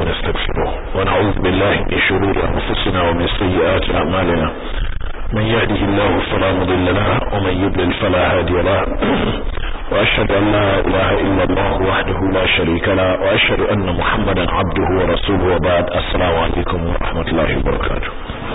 ونستغفره ونعوذ بالله من شرور أنفسنا ومن سيئات أعمالنا من يهده الله فلا مضل له ومن يضلل فلا هادي له وأشهد أن لا إله إلا الله وحده لا شريك له وأشهد أن محمدا عبده ورسوله وبعد السلام عليكم ورحمة الله وبركاته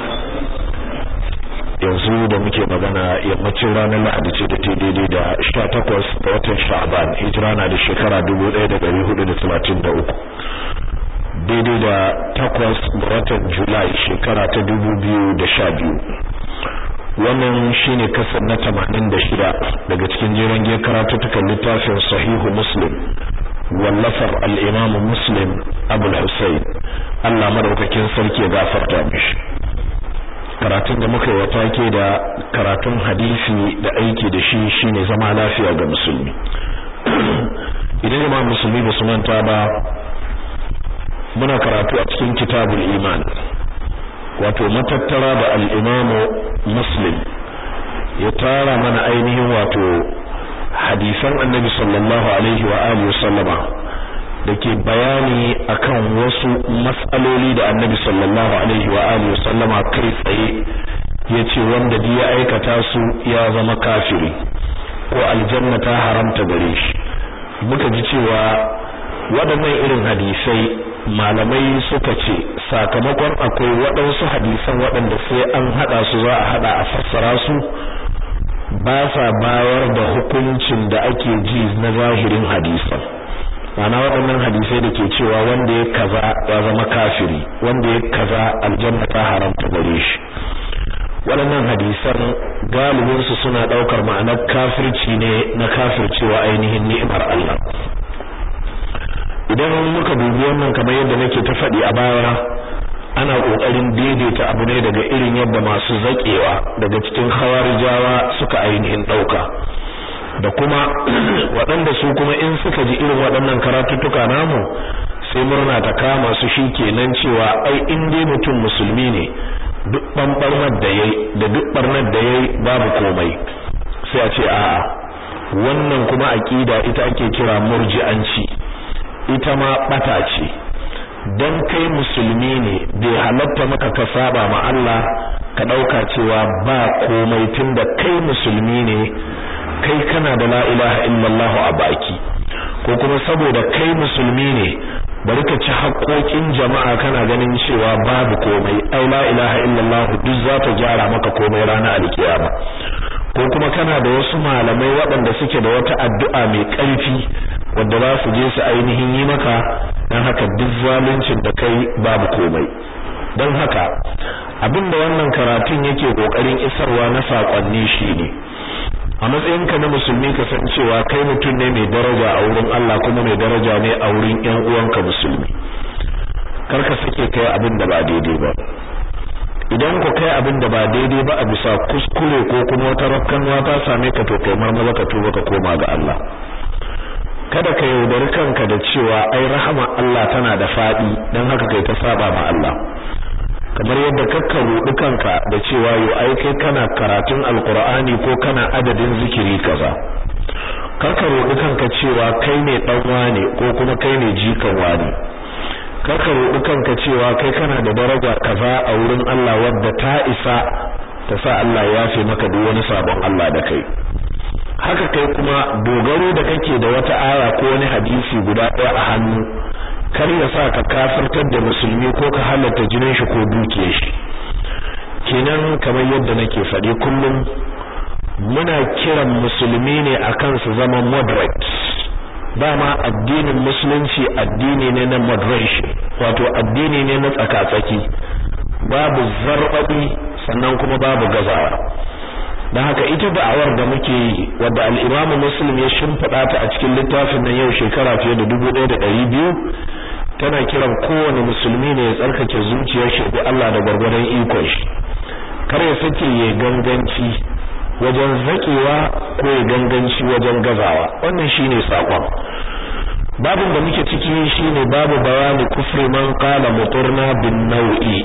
yanzu da muke magana yammacin ranar lahadi ce da ta daidai da sha takwas ga watan sha'ban hijira na da shekara dubu ɗaya da ɗari hudu da talatin da uku daidai da takwas ga watan julai shekara ta dubu biyu da sha biyu wannan shine kasar na tamanin da shida daga cikin jiran giyar karatutukan littafin sahihu muslim wallafar al'imamu muslim abul hussein allah madaukakin sarki ya gafarta mishi karatun da muka yi wa take da karatun hadisi da aiki da shi shine zama lafiya ga musulmi idan jama'a musulmi ba su manta ba muna karatu a cikin kitabul iman wato matattara da al-imamu muslim ya tara mana ainihin wato hadisan annabi sallallahu alaihi wa alihi wasallama dake bayani akan wasu matsaloli da annabi sallallahu alaihi wa alihi wasallama kai tsaye yace wanda duk ya aikata su ya zama kafiri ko aljanna ta haramta gare shi muka ji cewa waɗannan irin hadisai malamai suka ce sakamakon akwai waɗansu hadisan waɗanda sai an haɗa su za a haɗa a fassara su ba sa bayar da hukuncin da ake ji na zahirin hadisan mana waɗannan hadisai da ke cewa wanda ya kaza ya zama kafiri wanda ya kaza aljanna ta haramta gare shi waɗannan hadisan galibinsu suna ɗaukar ma'anar kafirci ne na kafircewa ainihin ni'imar Allah idan muka dubi wannan kamar yadda nake ta faɗi a baya ana ƙoƙarin daidaita abu ne daga irin yadda masu zaƙewa daga cikin hawarijawa suka ainihin ɗauka da kuma waɗanda su kuma in suka ji irin waɗannan karatuttuka namu sai murna ta kama su shi kenan cewa ai in dai mutum musulmi ne duk ɓanɓarnar da yayi da duk ɓarnar da yayi babu komai sai a ce a'a wannan kuma aƙida ita ake kira murji'anci ita ma ɓata ce dan kai musulmi ne bai halatta maka ka saba ma Allah ka ɗauka cewa ba komai tunda kai musulmi ne kai kana da la ilaha illallah a baki ko kuma saboda kai musulmi ne bari ka ci haƙoƙin jama'a kana ganin cewa babu komai ai la ilaha illallah duk za ta gyara maka komai ranar alkiyama ko kuma kana da wasu malamai waɗanda suke da wata addu'a mai ƙarfi wanda za su je su ainihin yi maka dan haka duk zaluncin da kai babu komai don haka abinda wannan karatun yake kokarin isarwa na sakonni shine a matsayinka na musulmi ka san cewa kai mutum ne mai daraja a wurin Allah kuma mai daraja ne a wurin ƴan uwanka musulmi kar ka sake kai abin da ba daidai ba idan ku kai abin da ba daidai ba a bisa kuskure ko kuma wata rakkanwa ta same ka to kai marmaza ka tuba ka koma ga Allah kada ka yaudari kanka da cewa ai rahama Allah tana da fadi dan haka kai ta saba ma Allah kamar yadda kakka rudi kanka da cewa yo ai kai kana karatun alqur'ani ko kana adadin zikiri kaza karka rudi kanka cewa kai ne dan wane ko kuma kai ne jikan wani karka rudi kanka cewa kai kana da daraja kaza a wurin Allah wadda ta isa ta sa Allah ya yafe maka duk wani sabon Allah da kai haka kai kuma dogaro da kake da wata aya ko wani hadisi guda ɗaya a hannu kar ya sa ka kafirtar da musulmi ko ka halatta jinin shi ko dukiyar shi kenan kamar yadda nake faɗi kullum muna kiran musulmi ne akan su zama moderate dama addinin musulunci addini ne na moderation wato addini ne na tsaka-tsaki babu zarbabi sannan kuma babu gazawa dan haka ita da'awar da muke yi wadda al-Imam Muslim ya shimfida ta a cikin littafin nan yau shekara fiye da 1200 tana kiran kowane musulmi ne ya tsarkake zuciyar shi da Allah da gwargwadon ikon shi kar ya sake ya ganganci wajen zakewa ko ya ganganci wajen gazawa wannan shine sakon babin da muke ciki shine babu bayani kufri man qala muturna bin nau'i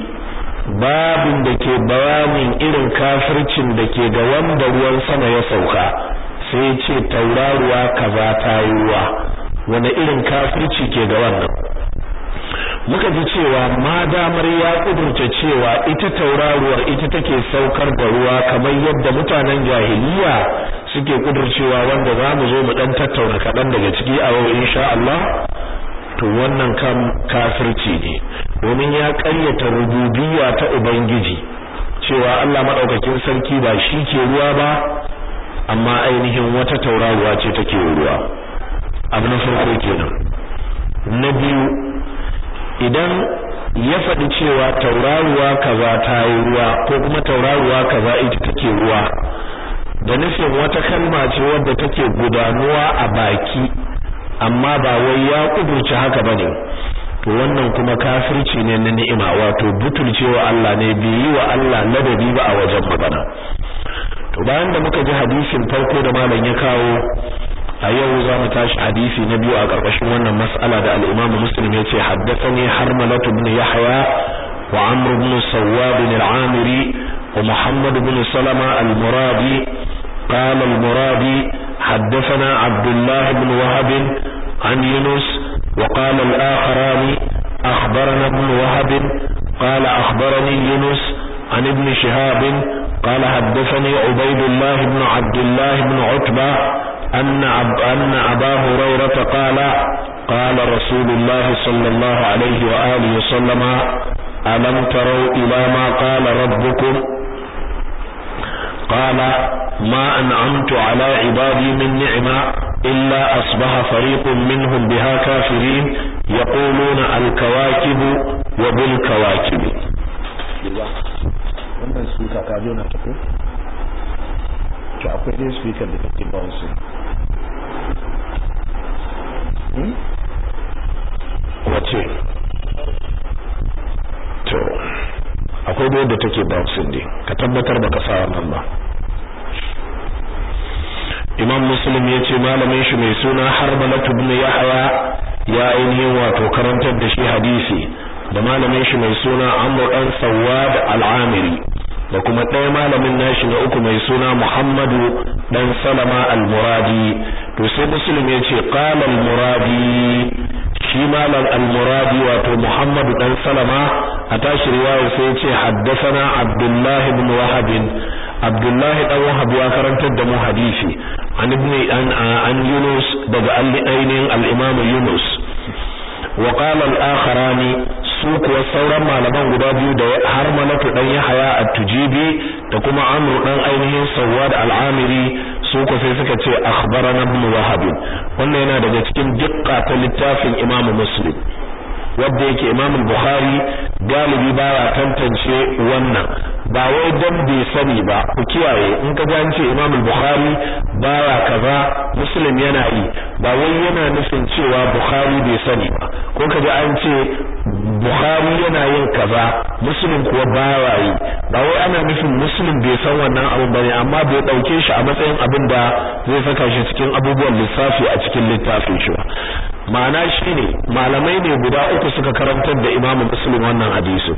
babin da ke bayanin irin kafircin da ke ga wanda ruwan sama ya sauka sai ce tauraruwa kaza ta yi ruwa wanda irin kafirci ke ga wannan muka ji cewa ma damar ya kudurta cewa ita tauraruwar ita take saukar da ruwa kamar yadda mutanen jahiliya suke kudurcewa wanda za mu zo mu dan tattauna kaɗan daga ciki a yau insha Allah to wannan kan kafirci ne domin ya ƙaryata rububiyya ta ubangiji cewa Allah madaukakin sarki ba shi ke ruwa ba amma ainihin wata tauraruwa ce take ruwa abu na farko kenan na biyu idan ya faɗi cewa tauraruwa kaza ta yi ruwa ko kuma tauraruwa kaza ita take ruwa da nufin wata kalma ce wadda take gudanuwa a baki amma ba wai ya kudurci haka bane to wannan kuma kafirci ne na ni'ima wato butulcewa Allah ne bai yi wa Allah ladabi ba a wajen magana to bayan da muka ji hadisin farko da malam ya kawo a yau za mu tashi hadisi na biyu a ƙarƙashin wannan mas'ala da al-Imam Muslim yace haddathani Harmalah ibn Yahya wa Amr ibn Sawwab al-Amiri wa Muhammad ibn Salama al-Muradi qala al-Muradi haddathana Abdullah ibn Wahab an Yunus wa qala al-akharani akhbarana ibn Wahab qala akhbarani Yunus عن ابن شهاب قال حدثني عبيد الله بن عبد الله بن عتبة أن, أب أن أبا هريرة قال قال رسول الله صلى الله عليه وآله وسلم ألم تروا إلى ما قال ربكم قال ما أنعمت على عبادي من نعمة إلا أصبح فريق منهم بها كافرين يقولون الكواكب وبالكواكب wannan speaker ka jona ta ko to akwai dai speaker da take bounce hmm wace to akwai dai da take bounce ne ka tabbatar baka sa wannan ba Imam Muslim ya ce malamin shi mai suna Harbalatu ibn Yahya ya ainihin wato karantar da shi hadisi da malamin shi mai suna Amr dan Sawad al-Amiri da kuma ɗaya malamin nashi na uku mai suna Muhammadu dan Salama al-Muradi to sai Muslim ya ce qala al-Muradi shi malam al-Muradi wato Muhammadu dan Salama a tashi riwaya sai ya ce haddathana Abdullah ibn Wahab Abdullah dan Wahab ya karantar da mu hadisi an ibn an an Yunus daga al-Ainin al-Imam Yunus wa qala al-akharani su kuwa sauran malaman guda biyu da har malatu dan Yahya at-Tujibi da kuma Amr dan ainihin Sawad al-Amiri su ko sai suka ce akhbarana ibn Wahab wannan yana daga cikin dukka ta littafin Imam Muslim wanda yake Imam Bukhari galibi baya tantance wannan ba wai dan bai sani ba ku kiyaye in ka an ce Imam Bukhari baya kaza Muslim yana yi ba wai yana nufin cewa Bukhari bai sani ba ko ka ji an ce Bukhari yana yin kaza Muslim kuwa baya yi ba wai ana nufin Muslim bai san wannan abin bane amma bai dauke shi a matsayin abin da zai saka shi cikin abubuwan lissafi a cikin littafin shi ba ma'ana shine malamai ne guda uku suka karantar da Imam Muslim wannan hadisi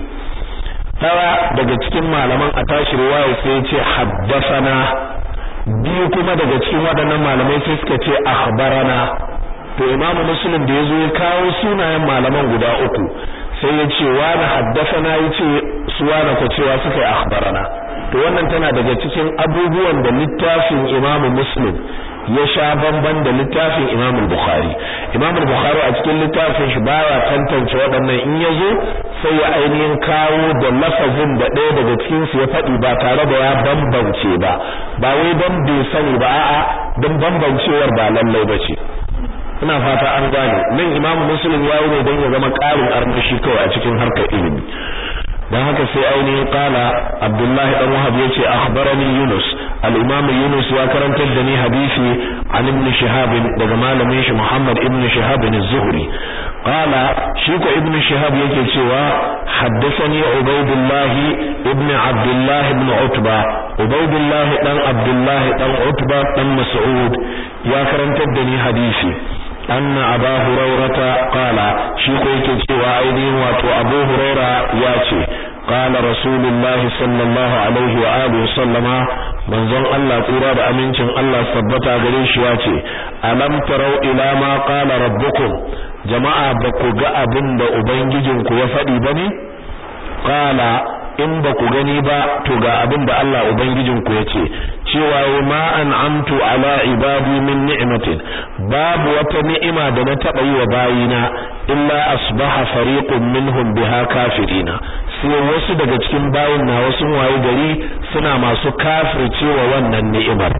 tara daga cikin malaman a tashi riwaya sai ya ce haddathana biyu kuma daga cikin waɗannan malamai sai suka ce akhbarana to Imam Muslim da yazo ya kawo sunayen malaman guda uku sai ya ce wani haddathana yace su wani ko cewa suka yi akhbarana to wannan tana daga cikin abubuwan da littafin Imam Muslim ya sha bamban da littafin Imam Bukhari Imam Bukhari a cikin littafin shi baya tantance waɗannan in yazo sai ya ainihin kawo da lafazin da ɗaya daga cikin su ya faɗi ba tare da ya bambance ba ba wai dan bai sani ba a'a dan bambancewar ba lallai bace ina fata an gane nan Imam Muslim ya yi ne dan ya zama ƙarin armashi kawai a cikin harkar ilimi dan haka sai ainihin kala Abdullahi dan Wahab yace akhbarani Yunus al-Imam Yunus ya karantar da ni hadisi an Ibn Shihab daga malamin shi Muhammad Ibn Shihab az-Zuhri qala shi ko Ibn Shihab yake cewa haddathani Ubaydullah ibn Abdullah ibn Utba Ubaydullah dan Abdullah dan Utba dan Mas'ud ya karantar da ni hadisi أن أبا هريرة قال شيكو يكي وأيدين واتو أبو هريرة ياتي قال رسول الله صلى الله عليه وآله وسلم من ظن الله قراد أمينكم الله ثبت غريش ياتي ألم تروا إلى ما قال ربكم jama'a ba ku ga abin da ubangijinku ya faɗi ba ne qala in ba ku gani ba to ga abin da Allah ubangijinku ya ce cewa ma an'amtu ala ibadi min ni'matin babu wata ni'ima da na taba yi wa bayina illa asbaha fariqun minhum biha kafirina sai wasu daga cikin bayin na wasu waye gari suna masu kafircewa wannan ni'imar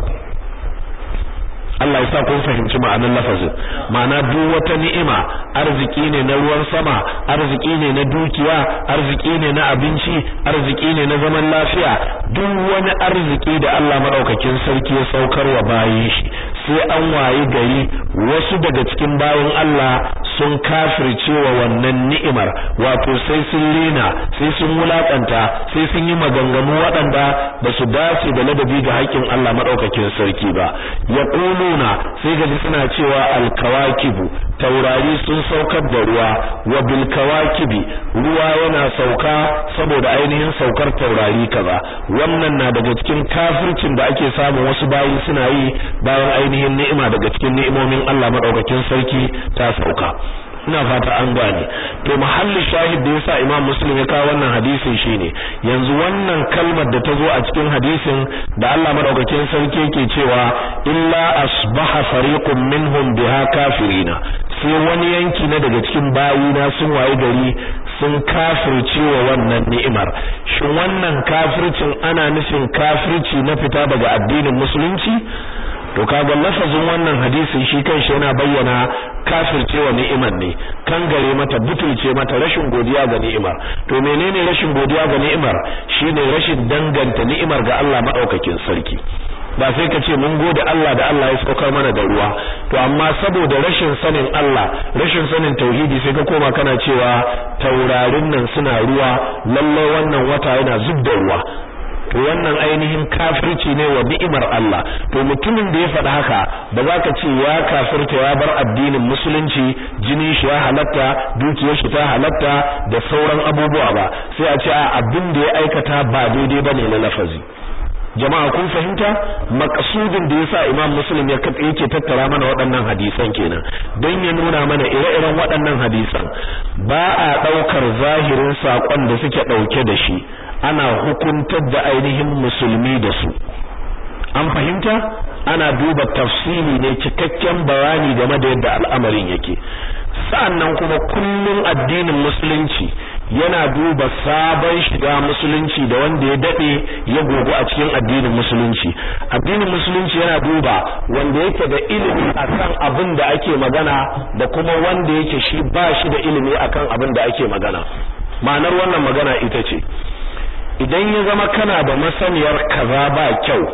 Allah ya sa kun fahimci ma'anar lafazin ma'ana duk wata ni'ima arziki ne na ruwan sama arziki ne na dukiya arziki ne na abinci arziki ne na zaman lafiya duk wani arziki da Allah madaukakin sarki ya saukar wa bayin shi sai an wayi gari wasu daga cikin bayin Allah sun kafirce wa wannan ni'imar wato sai sun lena sai sun wulakanta sai sun yi maganganu waɗanda ba su dace da ladabi ga haƙƙin Allah madaukakin sarki ba yaquluna sai gaji suna cewa alkawakibu taurari sun saukar da ruwa wa bil kawakibi ruwa yana sauka saboda ainihin saukar taurari kaza wannan na daga cikin kafircin da ake samun wasu bayi suna yi bayan ainihin ni'ima daga cikin ni'imomin Allah madaukakin sarki ta sauka ina fata an gane to mahalli shahid da yasa Imam Muslim ya kawo wannan hadisin shine yanzu wannan kalmar da ta zo a cikin hadisin da Allah madaukakin sarki yake cewa illa asbaha fariqun minhum biha kafirina sai wani yanki na daga cikin bayina sun waye gari sun kafirce wa wannan ni'imar shin wannan kafircin ana nufin kafirci na fita daga addinin musulunci to kaga lafazin wannan hadisin shi kanshi yana bayyana kafircewa ni'imar ne kan gare mata butulce mata rashin godiya ga ni'imar to menene rashin godiya ga ni'imar shine rashin danganta ni'imar ga Allah madaukakin sarki ba sai ka ce mun gode Allah da Allah ya saukar mana da ruwa to amma saboda rashin sanin Allah rashin sanin tauhidi sai ka koma kana cewa taurarin nan suna ruwa lalle wannan wata yana zub da ruwa to wannan ainihin kafirci ne wa ni'imar Allah to mutumin da ya faɗi haka ba za ka ce ya kafirta ya bar addinin musulunci jinin shi ya halatta dukiyar shi ta halatta da sauran abubuwa ba sai a ce a abin da ya aikata ba daidai bane na lafazi jama'a kun fahimta makasudin da yasa Imam Muslim ya katse yake tattara mana waɗannan hadisan kenan don ya nuna mana ire-iren waɗannan hadisan ba a ɗaukar zahirin saƙon da suke ɗauke da shi ana hukuntar da ainihin musulmi da su an fahimta ana duba tafsiri ne cikakken bayani game da yadda al'amarin yake sa'annan kuma kullum addinin musulunci yana duba sabon shiga musulunci da wanda ya dade ya gogo a cikin addinin musulunci addinin musulunci yana duba wanda yake da ilimi akan abin da ake magana da kuma wanda yake shi ba shi da ilimi akan abin da ake magana ma'anar wannan magana ita ce idan ya zama kana da masaniyar kaza ba kyau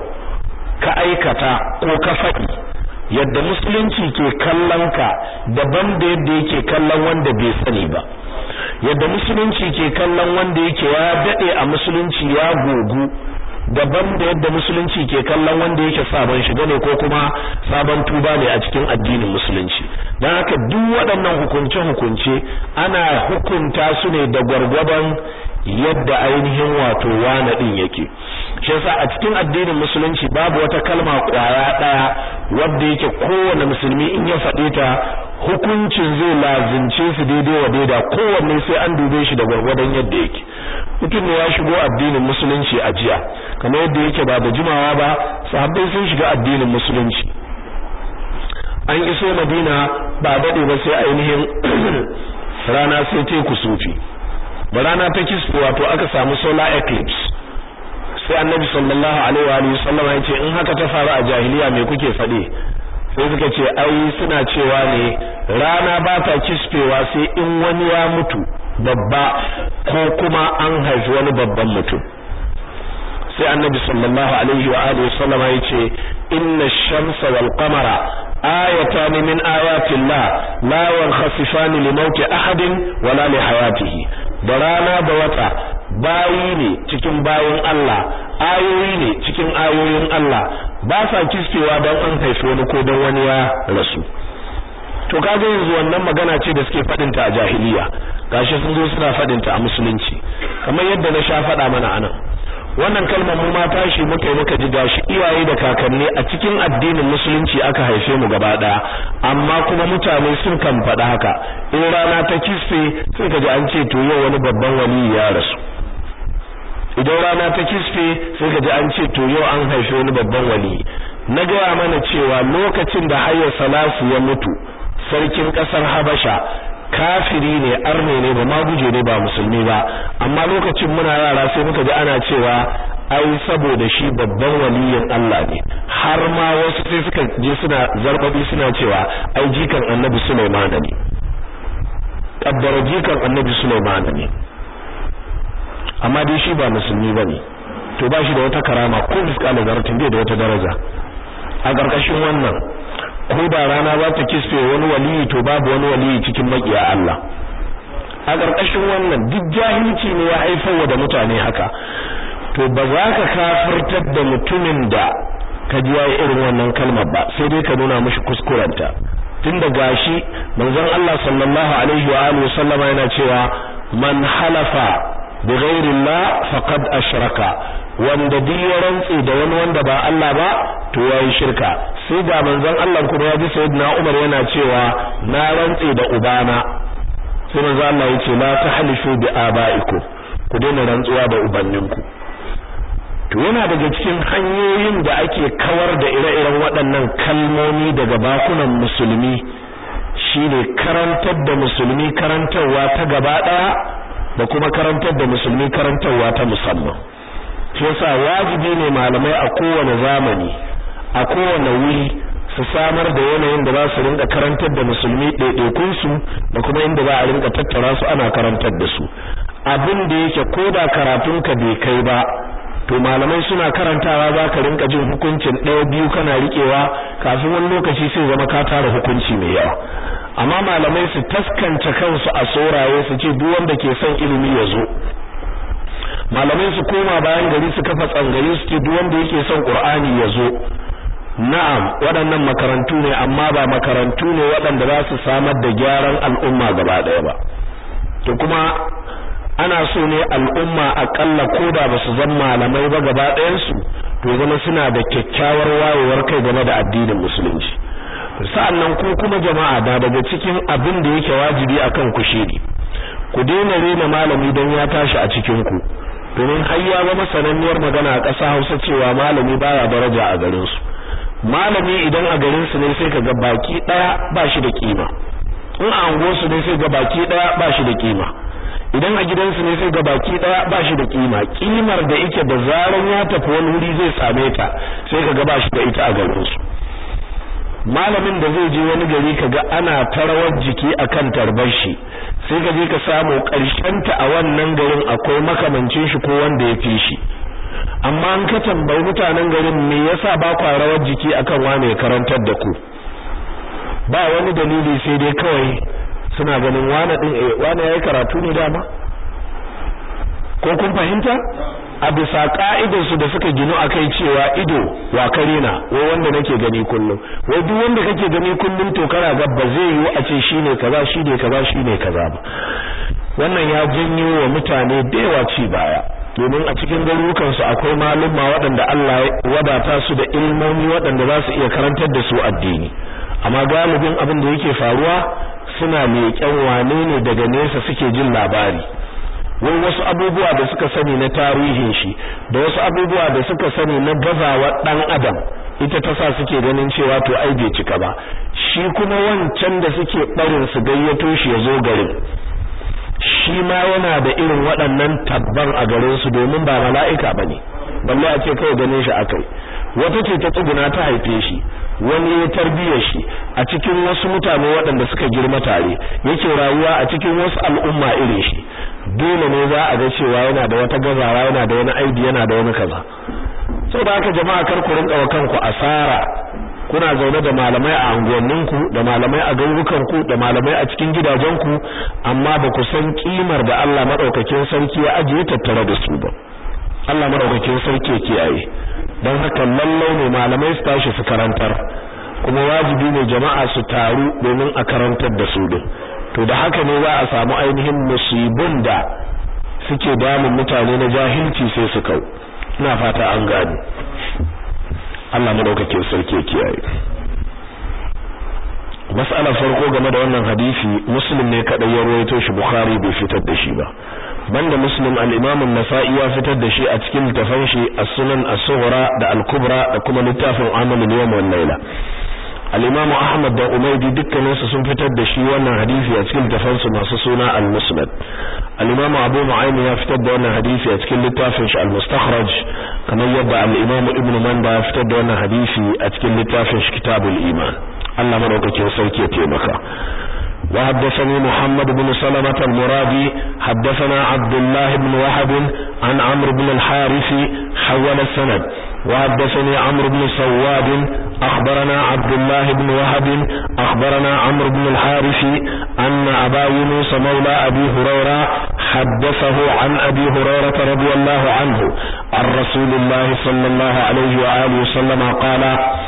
ka aikata ko ka faɗi yadda musulunci ke kallon ka daban da yadda yake kallon wanda bai sani ba yadda musulunci ke kallon wanda yake ya dade a musulunci ya gogu daban da yadda musulunci ke kallon wanda yake sabon shiga ne ko kuma sabon tuba ne a cikin addinin musulunci don haka duk waɗannan hukunce-hukunce ana hukunta su ne da gwargwadon yadda ainihin wato wane din yake shi yasa a cikin addinin musulunci babu wata kalma kwaya daya wadda yake kowane musulmi in ya faɗe ta hukuncin zai lazince su daidai wa daida kowanne sai an dube shi da gwargwadon yadda yake mutum ne ya shigo addinin musulunci a jiya kamar yadda yake ba da jimawa ba sahabbai sun shiga addinin musulunci an iso madina ba daɗe ba sai ainihin rana sai ta kusufi da rana ta kisfe wato aka samu solar eclipse sai annabi sallallahu alaihi wa sallam ya ce in haka ta faru a jahiliya me kuke faɗe sai suka ce ai suna cewa ne rana ba ta kisfewa sai in wani ya mutu babba ko kuma an haifi wani babban mutum sai annabi sallallahu alaihi wa alihi sallam ya ce inna ash-shamsa wal qamara ayatan min ayati Allah la yankhasifan li mauti ahadin wala li hayatihi da rana da wata bayi ne cikin bayin Allah ayoyi ne cikin ayoyin Allah ba sa kiskewa don an haifi wani ko don wani ya rasu to kaga yanzu wannan magana ce da suke fadin ta a jahiliya gashi sun zo suna fadin ta a musulunci kamar yadda na sha fada mana anan wannan kalmar mu ma tashi muka yi muka ji gashi iyaye da kakanni a cikin addinin musulunci aka haife mu gaba daya amma kuma mutane sun kan faɗa haka in rana ta kisfe sai ka ji an ce to yau wani babban wali ya rasu idan rana ta kisfe sai ka ji an ce to yau an haife wani babban wali na gaya mana cewa lokacin da hayya salasu ya mutu sarkin kasar habasha kafiri ne arne ne ba maguje ne ba musulmi ba amma lokacin muna yara sai muka ji ana cewa ai saboda shi babban waliyin Allah ne har ma wasu sai suka je suna zarbabi suna cewa ai jikan annabi Sulaiman ne kaddara jikan annabi Sulaiman ne amma dai shi ba musulmi bane to ba shi da wata karama ko miskala zaratin bai da wata daraja a ƙarƙashin wannan ko da rana za ta kisfe wani waliyi to babu wani waliyi cikin makiya Allah a ƙarƙashin wannan duk jahilci ne ya haifar da mutane haka to ba za ka kafirtar da mutumin da ka ji yayi irin wannan kalmar ba sai dai ka nuna mishi kuskurenta tunda gashi manzon Allah sallallahu alaihi wa alihi sallama yana cewa man halafa bi ghairi Allah faqad ashraka wanda duk ya rantse da wani wanda ba Allah ba to yayi shirka sai ga manzon Allah kuma ya ji sayyidina Umar yana cewa na rantse da ubana sai manzon Allah yace la tahlifu bi abaikum ku daina rantsuwa da ubanninku to yana daga cikin hanyoyin da ake kawar da ire-iren waɗannan kalmomi daga bakunan musulmi shine karantar da musulmi karantarwa ta gaba ɗaya da kuma karantar da musulmi karantarwa ta musamman shi yasa wajibi ne malamai a kowane zamani a kowane wuri su samar da yanayin da za su rinka karantar da musulmi ɗaiɗaikun su da kuma inda za a rinka tattara su ana karantar da su abin da yake koda karatun ka bai kai ba to malamai suna karantawa za ka rinka jin hukuncin ɗaya biyu kana riƙewa kafin wani lokaci sai zama ka tara hukunci mai yawa amma malamai su taskance kansu a soraye su ce duk wanda ke son ilimi ya zo malamai su koma bayan gari su kafa tsangari su ce duk wanda yake son qur'ani ya zo na'am waɗannan makarantu ne amma ba makarantu ne waɗanda za su samar da gyaran al'umma gaba ɗaya ba to kuma ana so ne al'umma akalla koda ba su zama malamai ba gaba ɗayan su to zama suna da kyakkyawar wayewar kai game da addinin musulunci sa'annan ku kuma jama'a da daga cikin abin da yake wajibi akan ku shiri ku daina rena malami don ya tashi a cikin ku domin har ya zama sananniyar magana a ƙasa Hausa cewa malami baya daraja a garin su malami idan a garin su ne sai kaga baki daya ba shi da kima in a ango su ne sai ga baki daya ba shi da kima idan a gidansu ne sai ga baki daya ba shi da kima kimar da yake da zaran ya tafi wani wuri zai same ta sai kaga ba shi da ita a garin su malamin da zai je wani gari kaga ana tarawar jiki akan tarbar shi sai ka je ka samu ta a wannan garin akwai makamancin shi ko wanda ya fi shi amma an ka tambayi mutanen garin me yasa ba kwa rawar jiki akan wane ya karantar da ku ba wani dalili sai dai kawai suna ganin wane din eh wane yayi karatu ne dama ko kun fahimta a bisa ka'idar su da suka ginu akai cewa ido wa kare na wai wanda nake gani kullum wai duk wanda kake gani kullum to kana ga ba zai yi a ce shine kaza shine kaza shine kaza ba wannan ya janyo wa mutane da yawa ci baya domin a cikin garurukan su akwai maluma waɗanda Allah ya wadata su da ilmomi waɗanda za su iya karantar da su addini amma galibin abin da yake faruwa suna leƙen wane ne daga nesa suke jin labari wai wasu abubuwa da suka sani na tarihin shi da wasu abubuwa da suka sani na gazawa dan adam ita ta sa suke ganin cewa to ai bai cika ba shi kuma wancan da suke barin su gayyato shi ya zo garin shi ma yana da irin waɗannan tabban a garin su domin ba mala'ika bane balle a ce kawai ganin shi akai wata ce ta tsuguna ta haife shi wani ya tarbiyyar shi a cikin wasu mutane waɗanda suka girma tare yake rayuwa a cikin wasu al'umma irin shi dole ne za a ga cewa yana da wata gazawa yana da wani aibi yana da wani kaza saboda haka jama'a kar ku rinka wa kanku asara kuna zaune da malamai a anguwanninku da malamai a garurukanku da malamai a cikin gidajenku amma ba ku san kimar da Allah madaukakin sarki ya ajiye tattare da su ba Allah madaukakin sarki ya kiyaye don haka lallai ne malamai su tashi su karantar kuma wajibi ne jama'a su taru domin a karantar da su din to da haka ne za a samu ainihin musibin da suke damun mutane na jahilci sai su kau ina fata an gani Allah madaukakin sarki ya kiyaye mas'alar farko game da wannan hadisi muslim ne kadai ya rawaito shi bukhari bai fitar da shi ba banda muslim al-imam an-nasa'i ya fitar da shi a cikin littafin shi as-sunan as-sughra da al-kubra da kuma littafin amal al-yawm wal layla al-imam ahmad da umaydi dukkanin su sun fitar da shi wannan hadisi a cikin littafin su masu suna al-musnad al-imam abu nu'aym ya fitar da wannan hadisi a cikin littafin shi al-mustakhraj kamar yadda al-imam ibn manda ya fitar da wannan hadisi a cikin littafin shi kitabul iman Allah madaukakin sarki ya taimaka وحدثني محمد بن سلمة المرادي حدثنا عبد الله بن وهب عن عمرو بن الحارث حول السند وحدثني عمرو بن سواد أخبرنا عبد الله بن وهب أخبرنا عمرو بن الحارث أن أبا يونس مولى أبي هريرة حدثه عن أبي هريرة رضي الله عنه عن رسول الله صلى الله عليه وآله وسلم قال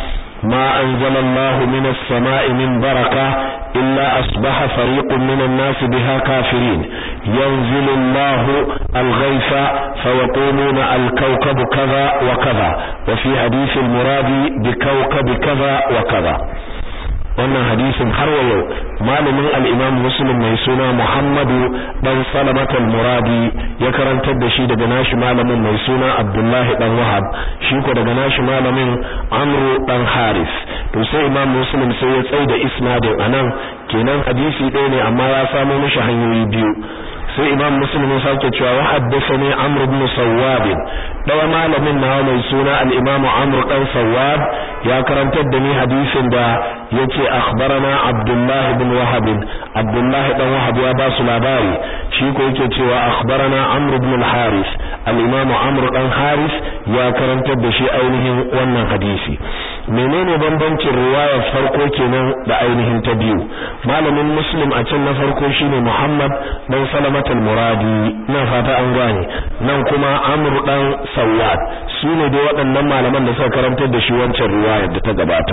ما أنزل الله من السماء من بركة إلا أصبح فريق من الناس بها كافرين ينزل الله الغيث فيقولون الكوكب كذا وكذا وفي حديث المراد بكوكب كذا وكذا wannan hadisin har wa yau malamin al-Imam Muslim mai suna Muhammadu dan Salamat al-Muradi ya karantar da shi daga nashi malamin mai suna Abdullah dan Wahab shi ko daga nashi malamin Amr dan Haris to sai Imam Muslim sai ya tsaida isnadin anan kenan hadisi ɗaya ne amma ya samo mishi hanyoyi biyu sai imam muslim ya sake cewa wa haddathani amr ibn sawwab dawa malamin nawa mai suna al-imam amr dan sawwab ya karantar da ni hadisin da yace akhbarana abdullah ibn wahab abdullah dan wahab ya ba su labari shi ko yake cewa akhbarana amr ibn al-haris al-imam amr dan haris ya karantar da shi ainihin wannan hadisi menene bambancin riwayar farko kenan da ainihin ta biyu malamin muslim a can na farko shine muhammad dan salama al-muradi ina fata an gane nan kuma amr dan sawad sune dai waɗannan malaman da suka karantar da shi wancan riwayar da ta gabata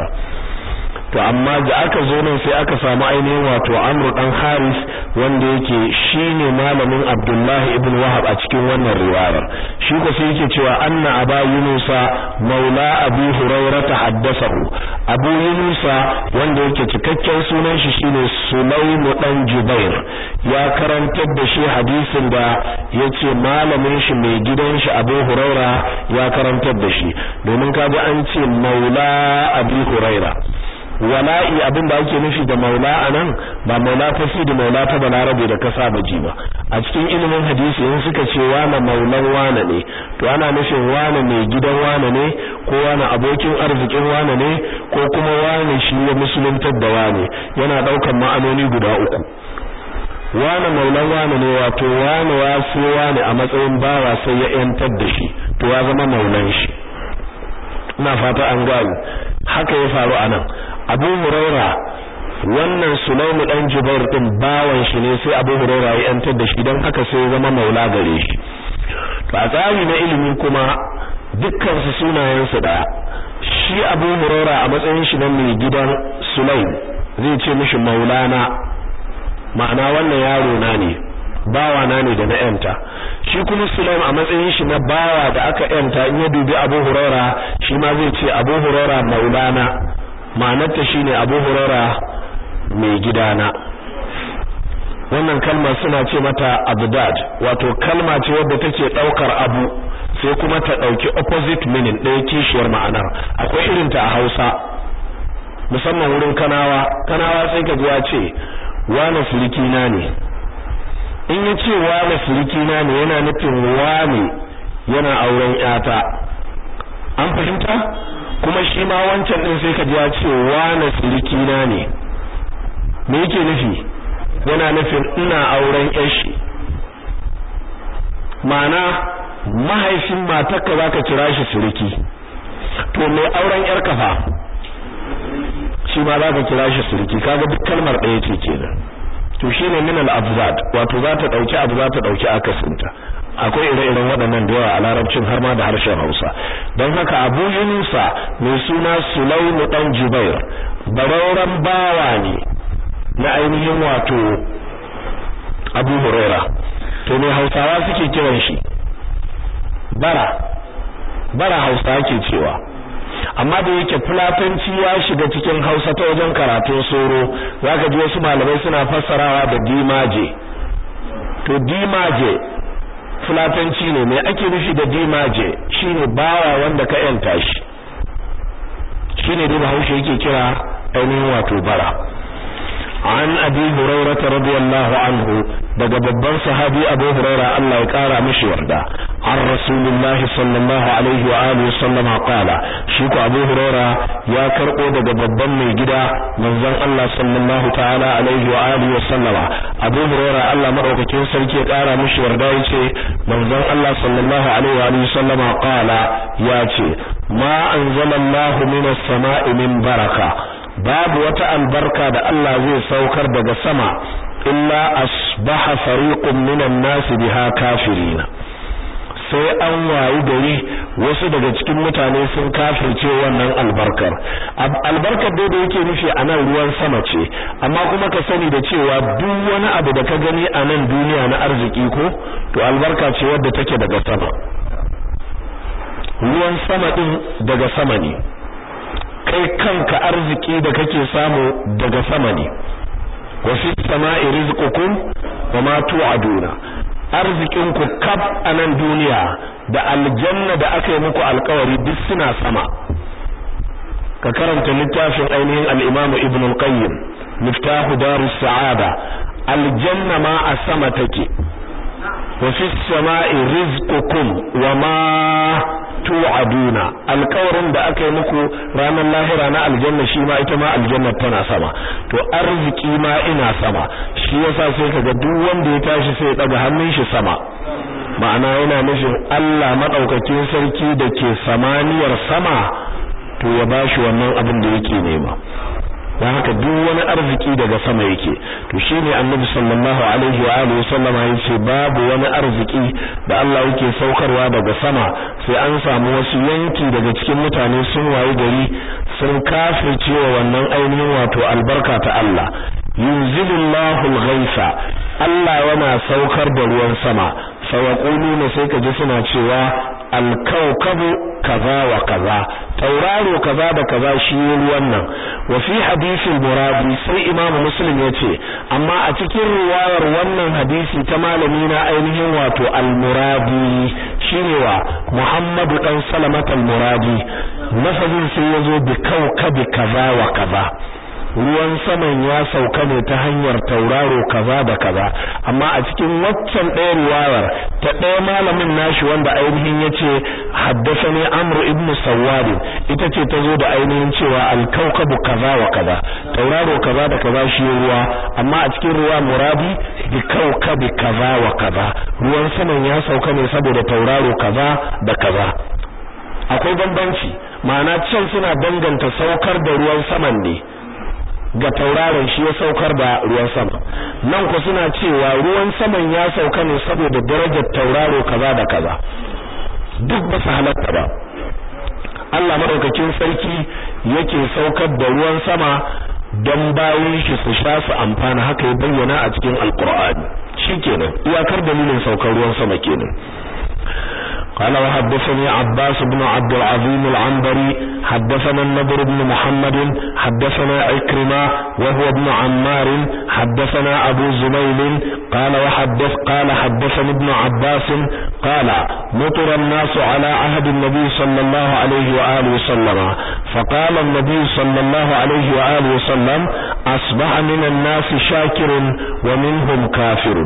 to amma da aka zo nan sai aka samu ainihin wato amr dan haris wanda yake shine malamin abdullah ibn wahab a cikin wannan riwayar shi ko sai yake cewa anna aba yunusa maula abi hurairah tahaddathahu abu yunusa wanda yake cikakken sunan shi shine sulaim dan jubair ya karantar da shi hadisin da yace malamin shi mai gidan shi abu hurairah ya karantar da shi domin kaji an ce maula abi hurairah wala'i abin da ake nufi da maula anan ba maula ta fi da maula ta balarabe da kasa baji ba a cikin ilimin hadisi in suka ce wane maulan wane ne to ana nufin wane mai gidan wane ne ko wane abokin arzikin wane ne ko kuma wane shi ya musuluntar da wane yana daukan ma'anoni guda uku wane maulan wane ne wato wane ya so wane a matsayin bawa sai ya yantar da shi to ya zama maulan shi ina fata an gani haka ya faru anan Abu Huraira wannan Sulaimu dan Jubair din bawan shi ne sai Abu Huraira ya yantar da shi dan haka sai ya zama maula gare shi to a tsari na ilimi kuma dukkan su sunayen su daya shi Abu Huraira a matsayin shi na mai gidan Sulaim zai ce mishi maulana ma'ana wannan yaro na ne bawa na ne da na yanta shi kuma Sulaim a matsayin shi na bawa da aka yanta in ya dubi Abu Huraira shi ma zai ce Abu Huraira maulana ma'anarta shine Abu Huraira mai gidana wannan kalmar suna ce mata abdad wato kalma ce wadda take daukar abu sai kuma ta dauki opposite meaning ɗaya kishiyar ma'anar akwai irin ta a Hausa musamman wurin kanawa kanawa sai ka ji ya ce wane surikina ne in ya ce wane surikina ne yana nufin wane yana auren yata an fahimta kuma shi ma wancan din sai ka ji ya ce wane surikina ne me yake nufi yana nufin ina auren yashi ma'ana mahaifin matarka zaka kira shi suriki to mai auren yar kafa shi ma zaka kira shi suriki kaga duk kalmar ɗaya ce kenan to shine min al-abzad wato za ta dauki abu za ta dauki akasinta akwai ire-iren waɗannan da yawa a larabcin har ma da harshen Hausa don haka Abu Yunusa mai suna Sulaimu dan Jubair barauran bawa ne na ainihin wato Abu Huraira to ne Hausawa suke kiran shi bara bara hausa ake cewa amma da yake fulatanci ya shiga cikin hausa ta wajen karatun soro zaka ji wasu malamai suna fassarawa da dimaje to dimaje fulatanci ne me ake nufi da dimaje shine bawa wanda ka yanta shi shine dai bahaushe yake kira ainihin wato bara an abi hurairah radiyallahu anhu daga babban sahabi abu hurairah Allah ya kara mishi yarda an rasulullahi sallallahu alaihi wa alihi sallama qala shi ko abu hurairah ya karbo daga babban mai gida manzon Allah sallallahu ta'ala alaihi wa alihi sallama abu hurairah Allah madaukakin sarki ya kara mishi yarda yace manzon Allah sallallahu alaihi wa alihi sallama qala yace ma anzalallahu minas sama'i min baraka babu wata albarka da Allah zai saukar daga sama illa asbaha fariqun minan nasi biha kafirina sai an wayi gari wasu daga cikin mutane sun kafirce wannan albarkar albarkar dai da yake nufi a nan ruwan sama ce amma kuma ka sani da cewa duk wani abu da ka gani a nan duniya na arziki ko to albarka ce wadda take daga sama ruwan sama din daga sama ne kai kanka arziki da kake samu daga sama ne wa fi sama'i rizqukum wa ma tu'aduna arzikin ku kaf a nan duniya da aljanna da aka yi muku alkawari duk suna sama ka karanta littafin ainihin al-Imam Ibn al-Qayyim Miftahu Darus Sa'ada aljanna ma a sama take wa fi sama'i rizqukum wa ma tu'aduna alƙawarin da aka yi muku ranar lahira na aljanna shi ma ita ma aljanna tana sama to arziki ma ina sama shi yasa sai kaga duk wanda ya tashi sai ya daga hannun shi sama ma'ana yana nufin Allah madaukakin sarki da ke samaniyar sama to ya bashi wannan abin da yake nema dan haka duk wani arziki daga sama yake to shine annabi sallallahu alaihi wa alihi sallama yace babu wani arziki da Allah yake saukarwa daga sama sai an samu wasu yanki daga cikin mutane sun wayi gari sun kafirce wa wannan ainihin wato albarka ta Allah yunzilullahu al-ghaitha Allah yana saukar da ruwan sama fa yaquluna sai kaji suna cewa al-kawkabu kaza wa kaza tauraro kaza da kaza shi ruwan nan wa fi hadisin muradi sai imam muslim yace amma a cikin riwayar wannan hadisi ta malami na ainihin wato al-muradi shine wa muhammadu dan salamat al-muradi lafazin sai yazo bi kawkabi kaza wa kaza ruwan saman ya sauka ne ta hanyar tauraro kaza da kaza amma a cikin waccan ɗaya riwayar ta ɗaya malamin nashi wanda ainihin yace haddathani amru ibnu sawwad ita ce ta zo da ainihin cewa al-kawkabu kaza wa kaza tauraro kaza da kaza shi ruwa amma a cikin ruwa muradi bi kawkabi kaza wa kaza ruwan saman ya sauka ne saboda tauraro kaza da kaza akwai bambanci ma'ana can suna danganta saukar da ruwan saman ne ga tauraron shi ya saukar da ruwan sama nan ku suna cewa ruwan saman ya sauka ne saboda darajar tauraro kaza da kaza duk ba su halatta ba Allah madaukakin sarki yake saukar da ruwan sama don bayan shi su sha su amfana haka ya bayyana a cikin alkur'ani shikenan iyakar dalilin saukar ruwan sama kenan قال وحدثني عباس بن عبد العظيم العنبري حدثنا النضر بن محمد حدثنا عكرمة وهو ابن عمار حدثنا أبو زميل قال وحدث قال حدثني ابن عباس قال مطر الناس على عهد النبي صلى الله عليه وآله وسلم فقال النبي صلى الله عليه وآله وسلم أصبح من الناس شاكر ومنهم كافر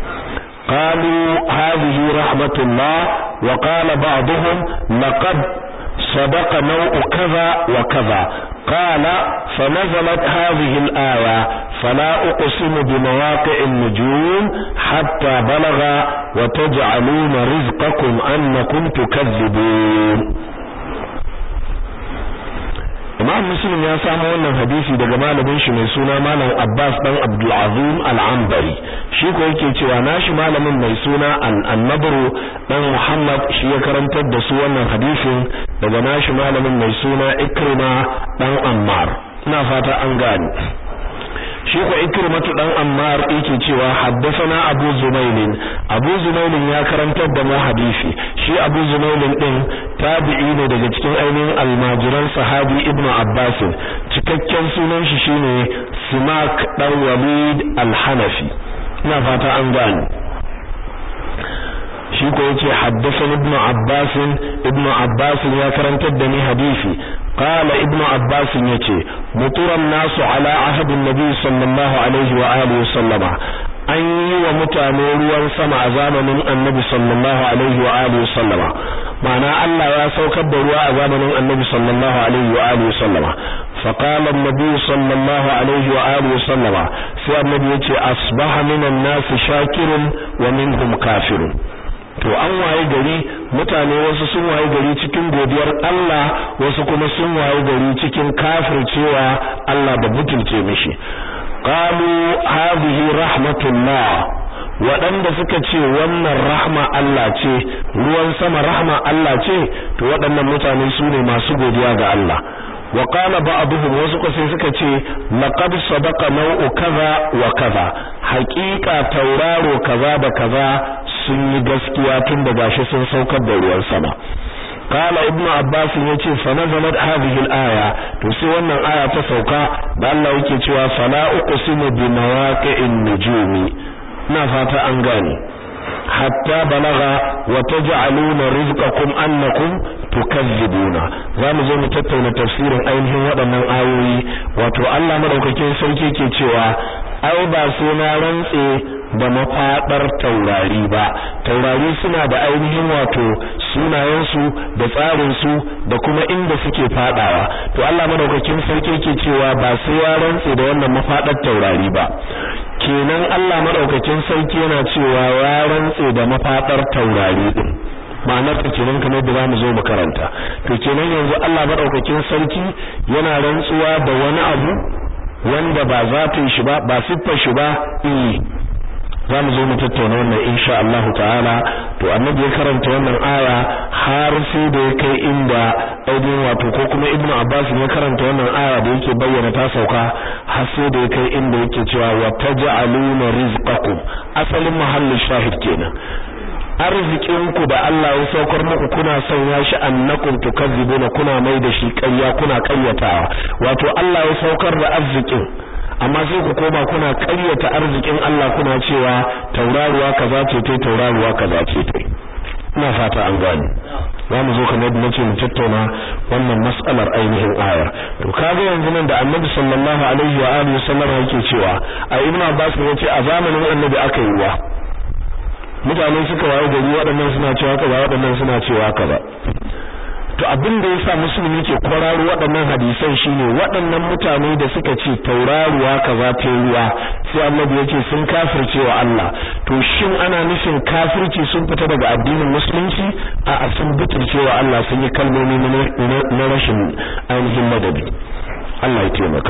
قالوا هذه رحمة الله وقال بعضهم لقد صدق نوع كذا وكذا قال فنزلت هذه الآية فلا أقسم بمواقع النجوم حتى بلغ وتجعلون رزقكم أنكم تكذبون Imam Muslim ya samu wannan hadisi daga malamin shi mai suna Malam Abbas dan Abdul Azim Al-Ambari shi ko yake cewa nashi malamin mai suna An-Nabru dan Muhammad shi ya karantar da su wannan hadisin daga nashi malamin mai suna Ikrima dan Ammar ina fata an gane shi ko ikrimatu dan ammar yake cewa haddathana abu zumail abu zumail ya karantar da mu hadisi shi abu zumail din tabi'i ne daga cikin ainihin almajiran sahabi ibnu abbas cikakken sunan shi shine simak dan walid al-hanafi ina fata an gane shi ko yace haddathana ibn abbas ibn abbas ya karantar da ni hadisi qala ibn abbas yace muturan nasu ala ahd an-nabi sallallahu alaihi wa alihi sallama an yi wa mutane ruwan sama a zamanin annabi sallallahu alaihi wa alihi sallama ma'ana Allah ya saukar da ruwa a zamanin annabi sallallahu alaihi wa alihi sallama فقال النبي صلى الله عليه وآله وسلم سي النبي يتي أصبح من الناس شاكر ومنهم كافر to an waye gari mutane wasu sun waye gari cikin godiyar Allah wasu kuma sun waye gari cikin kafircewa Allah da butulce mishi qalu hadhihi rahmatullah waɗanda suka ce wannan rahma Allah ce ruwan sama rahma Allah ce to waɗannan mutane su ne masu godiya ga Allah wa qala ba'dhum wasu ko sai suka ce laqad sadaqa naw'u kaza wa kaza haqiqa tauraro kaza da kaza sun yi gaskiya tun da gashi sun saukar da ruwan sama qala ibnu abbas yace fa nazalat hadhihi al-aya to sai wannan aya ta sauka da Allah yake cewa fala uqsimu bi mawaqi'in nujumi ina fata an gane hatta balaga wa taj'aluna rizqakum annakum tukazzibuna zamu zo mu tattauna tafsirin ainihin waɗannan ayoyi wato Allah madaukakin sarki ke cewa ai ba sai na rantse da mafadar taurari ba taurari suna da ainihin wato sunayensu da tsarinsu da kuma inda suke fadawa to Allah madaukakin sarki ke cewa ba sai ya rantse da wannan mafadar taurari ba kenan Allah madaukakin sarki yana cewa ya rantse da mafadar taurari din ma'anar ta kenan kamar da zamu zo mu karanta to kenan yanzu Allah madaukakin sarki yana rantsuwa da wani abu wanda ba zatin shi ba ba siffar shi ba eh za mu zo mu tattauna wannan insha Allah ta'ala to annabi ya karanta wannan aya har sai da ya kai inda aidin wato ko kuma ibnu abbas ya karanta wannan aya da yake bayyana ta sauka har sai da ya kai inda yake cewa wa taj'aluna rizqakum asalin mahallin shahid kenan arzikinku da Allah ya saukar muku kuna sanya shi annakum tukazzibuna kuna mai da shi ƙarya kuna ƙaryatawa wato Allah ya saukar da arzikin amma sai ku koma kuna ƙaryata arzikin Allah kuna cewa tauraruwa kaza ce tai tauraruwa kaza ce tai ina fata an gane za mu zo kamar yadda nace mu tattauna wannan mas'alar ainihin ayar to kaga yanzu nan da Annabi sallallahu alaihi wa alihi wasallam yake cewa a Ibn Abbas ya ce a zamanin Annabi aka yi ruwa mutane suka waye gari waɗannan suna cewa kaza waɗannan suna cewa kaza to abin da yasa musulmi ke kwararo waɗannan hadisan shine waɗannan mutane da suka ce tauraruwa kaza ta ruwa sai Annabi yake sun kafirce wa Allah to shin ana nufin kafirci sun fita daga addinin musulunci a a sun butulce wa Allah sun yi kalmomi na rashin ainihin madadi Allah ya taimaka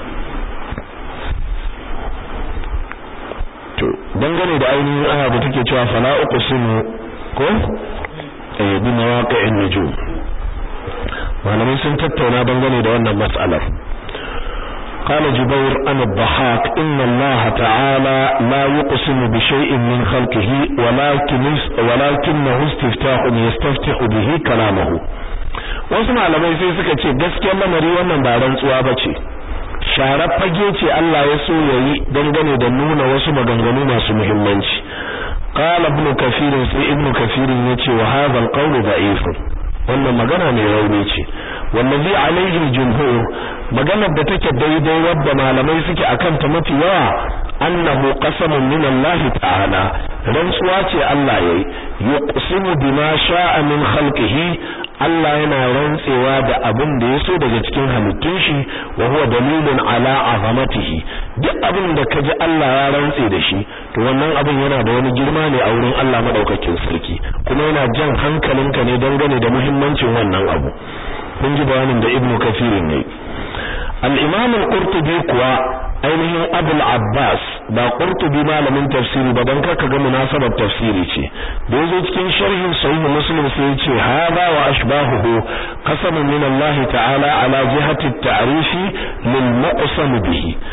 to dangane da ainihin aya da take cewa fala uqsimu ko eh bi mawaqi'in nujum malamai sun tattauna dangane da wannan mas'alar قال جبير عن الضحاك إن الله تعالى لا يقسم بشيء من خلقه ولكن ولكنه استفتاح يستفتح به كلامه wasu malamai sai suka ce gaskiyar lamari wannan ba rantsuwa bace sharar fage ce Allah ya so yayi dangane da nuna wasu maganganu masu muhimmanci qala ibn kafir sai ibn kafir yace wa hadha al-qawl da'if wannan magana mai rauni ce wallazi alaihi al-jumhur maganar da take daidai wadda malamai suke akan ta mafi yawa annahu qasamun min Allah ta'ala rantsuwa ce Allah yayi yuqsimu bima sha'a min khalqihi Allah yana rantsewa da abin da ya so daga cikin halittun shi wa huwa dalilun ala azamatihi duk abin da kaji Allah ya rantse da shi to wannan abin yana da wani girma ne a wurin Allah madaukakin sarki kuma yana jan hankalinka ne dangane da muhimmancin wannan abu kun ji bayanin da Ibn Kathir ne al-Imam al-Qurtubi kuwa ainihin Abul Abbas ba Qurtubi malamin tafsiri ba dan kaka ga munasabar tafsiri ce da yazo cikin sharhin sahih Muslim sai yace hada wa ashbahuhu qasamun min Allah ta'ala ala jihati at-ta'rif lil muqsam bihi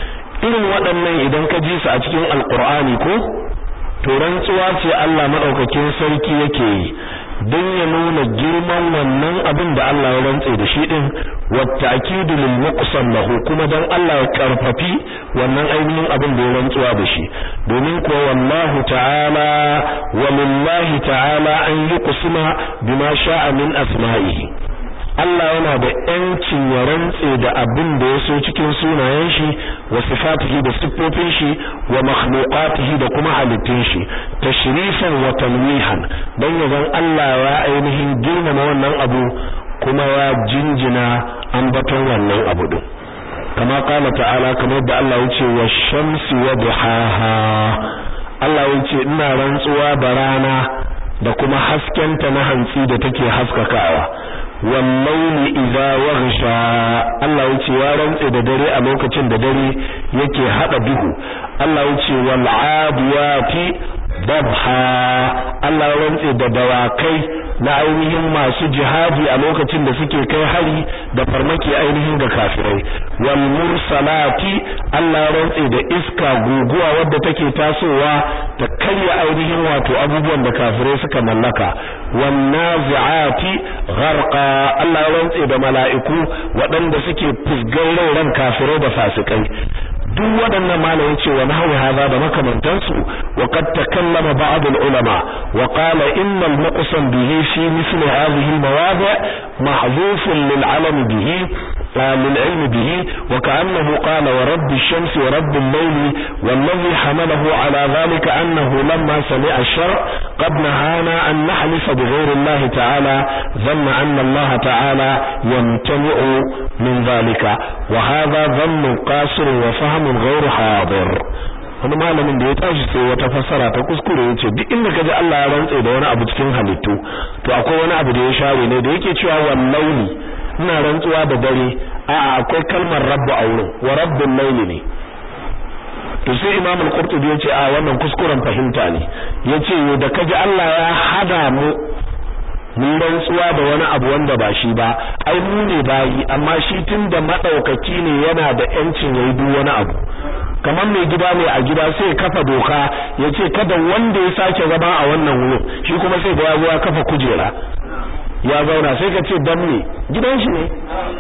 irin waɗannan idan ka ji su a cikin alqur'ani ko to rantsuwa ce Allah madaukakin sarki yake yi don ya nuna girman wannan abin da Allah ya rantse da shi din wata akidu lil muqsam lahu kuma dan Allah ya karfafi wannan ainihin abin da ya rantsuwa da shi domin ko wallahu ta'ala walillahi ta'ala an yuqsima bima sha'a min asma'ihi Allah yana da ‘yancin ya rantse da abin da ya so cikin sunayen shi wa sifatihi da siffofin shi wa makhluqatihi da kuma halittun shi tashrifan wa tanwihan dan ya zan Allah ya ainihin girmama wannan abu kuma ya jinjina ambaton wannan abu din kama kala ta'ala kamar da Allah ya ce wa shamsi wa duhaha Allah ya ce ina rantsuwa da rana da kuma haskenta na hantsi da take haskakawa wallaili idza waghsha Allah yace ya rantse da dare a lokacin da dare yake hada duhu Allah yace wal adiyati dabha Allah ya rantse da dawakai na ainihin masu jihadi a lokacin da suke kai hari da farmaki ainihin ga kafirai wal mursalati Allah ya rantse da iska guguwa wadda take tasowa ta karya ainihin wato abubuwan da kafirai suka mallaka wan nazi'ati gharqa Allah ya rantse da mala'iku waɗanda suke fusgar ran kafirai da fasikai duk waɗannan malam yace wa nahwi hadha da makamantansu wa qad takallama ba'd al-ulama wa qala inna al-muqsam bihi fi misli hadhihi al-mawadi' mahdhuf lil-'alam bihi للعلم به وكأنه قال ورب الشمس ورب الليل والذي حمله على ذلك أنه لما سمع الشرع قد نهانا أن نحلف بغير الله تعالى ظن أن الله تعالى يمتنع من ذلك وهذا ظن قاصر وفهم غير حاضر wani malamin da ya tashi sai wata fassara ta kuskure yace duk inda kaji Allah ya rantsa da wani abu cikin halittu to akwai wani abu da ya share ne da yake cewa wallahi ina rantsuwa da dare a'a akwai kalmar rabbu a wurin wa rabbul layli ne to sai imam al-qurtubi yace a wannan kuskuren fahimta ne yace yo da kaji Allah ya hada mu mun rantsuwa da wani abu wanda ba shi ba ai mu ne bayi amma shi tunda madaukaki ne yana da yancin yayi duk wani abu kamar mai gida ne a gida sai kafa doka yace kada wanda ya sake zama a wannan wurin shi kuma sai ga ya kafa kujera ya zauna sai ka ce dan me gidan shi ne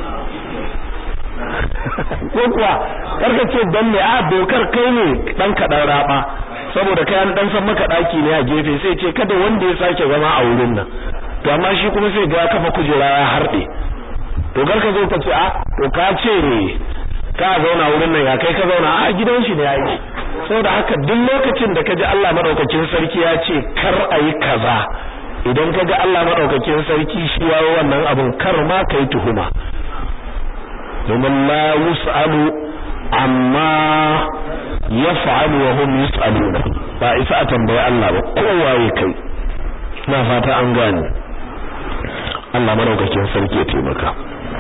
ko kuwa karka ce dan me a dokar kai ne dan kadan raba saboda kai an dan san maka daki ne a gefe sai ce kada wanda ya sake zama a wurin nan to amma shi kuma sai ga kafa kujera ya harde to karka zo ka ce a to ka ce ne ka zauna wurin nan ya kai ka zauna a gidan shi ne yayi saboda haka duk lokacin da ka ji Allah madaukakin sarki ya ce kar ayi kaza idan ka ga Allah maɗaukakin sarki shi yawo wannan abin kar ma ka yi tuhuma domin la yus'alu amma yaf'alu wa hum yus'aluna ba isa a tambayi Allah ba kowaye kai na fata an gane Allah maɗaukakin sarki ya taimaka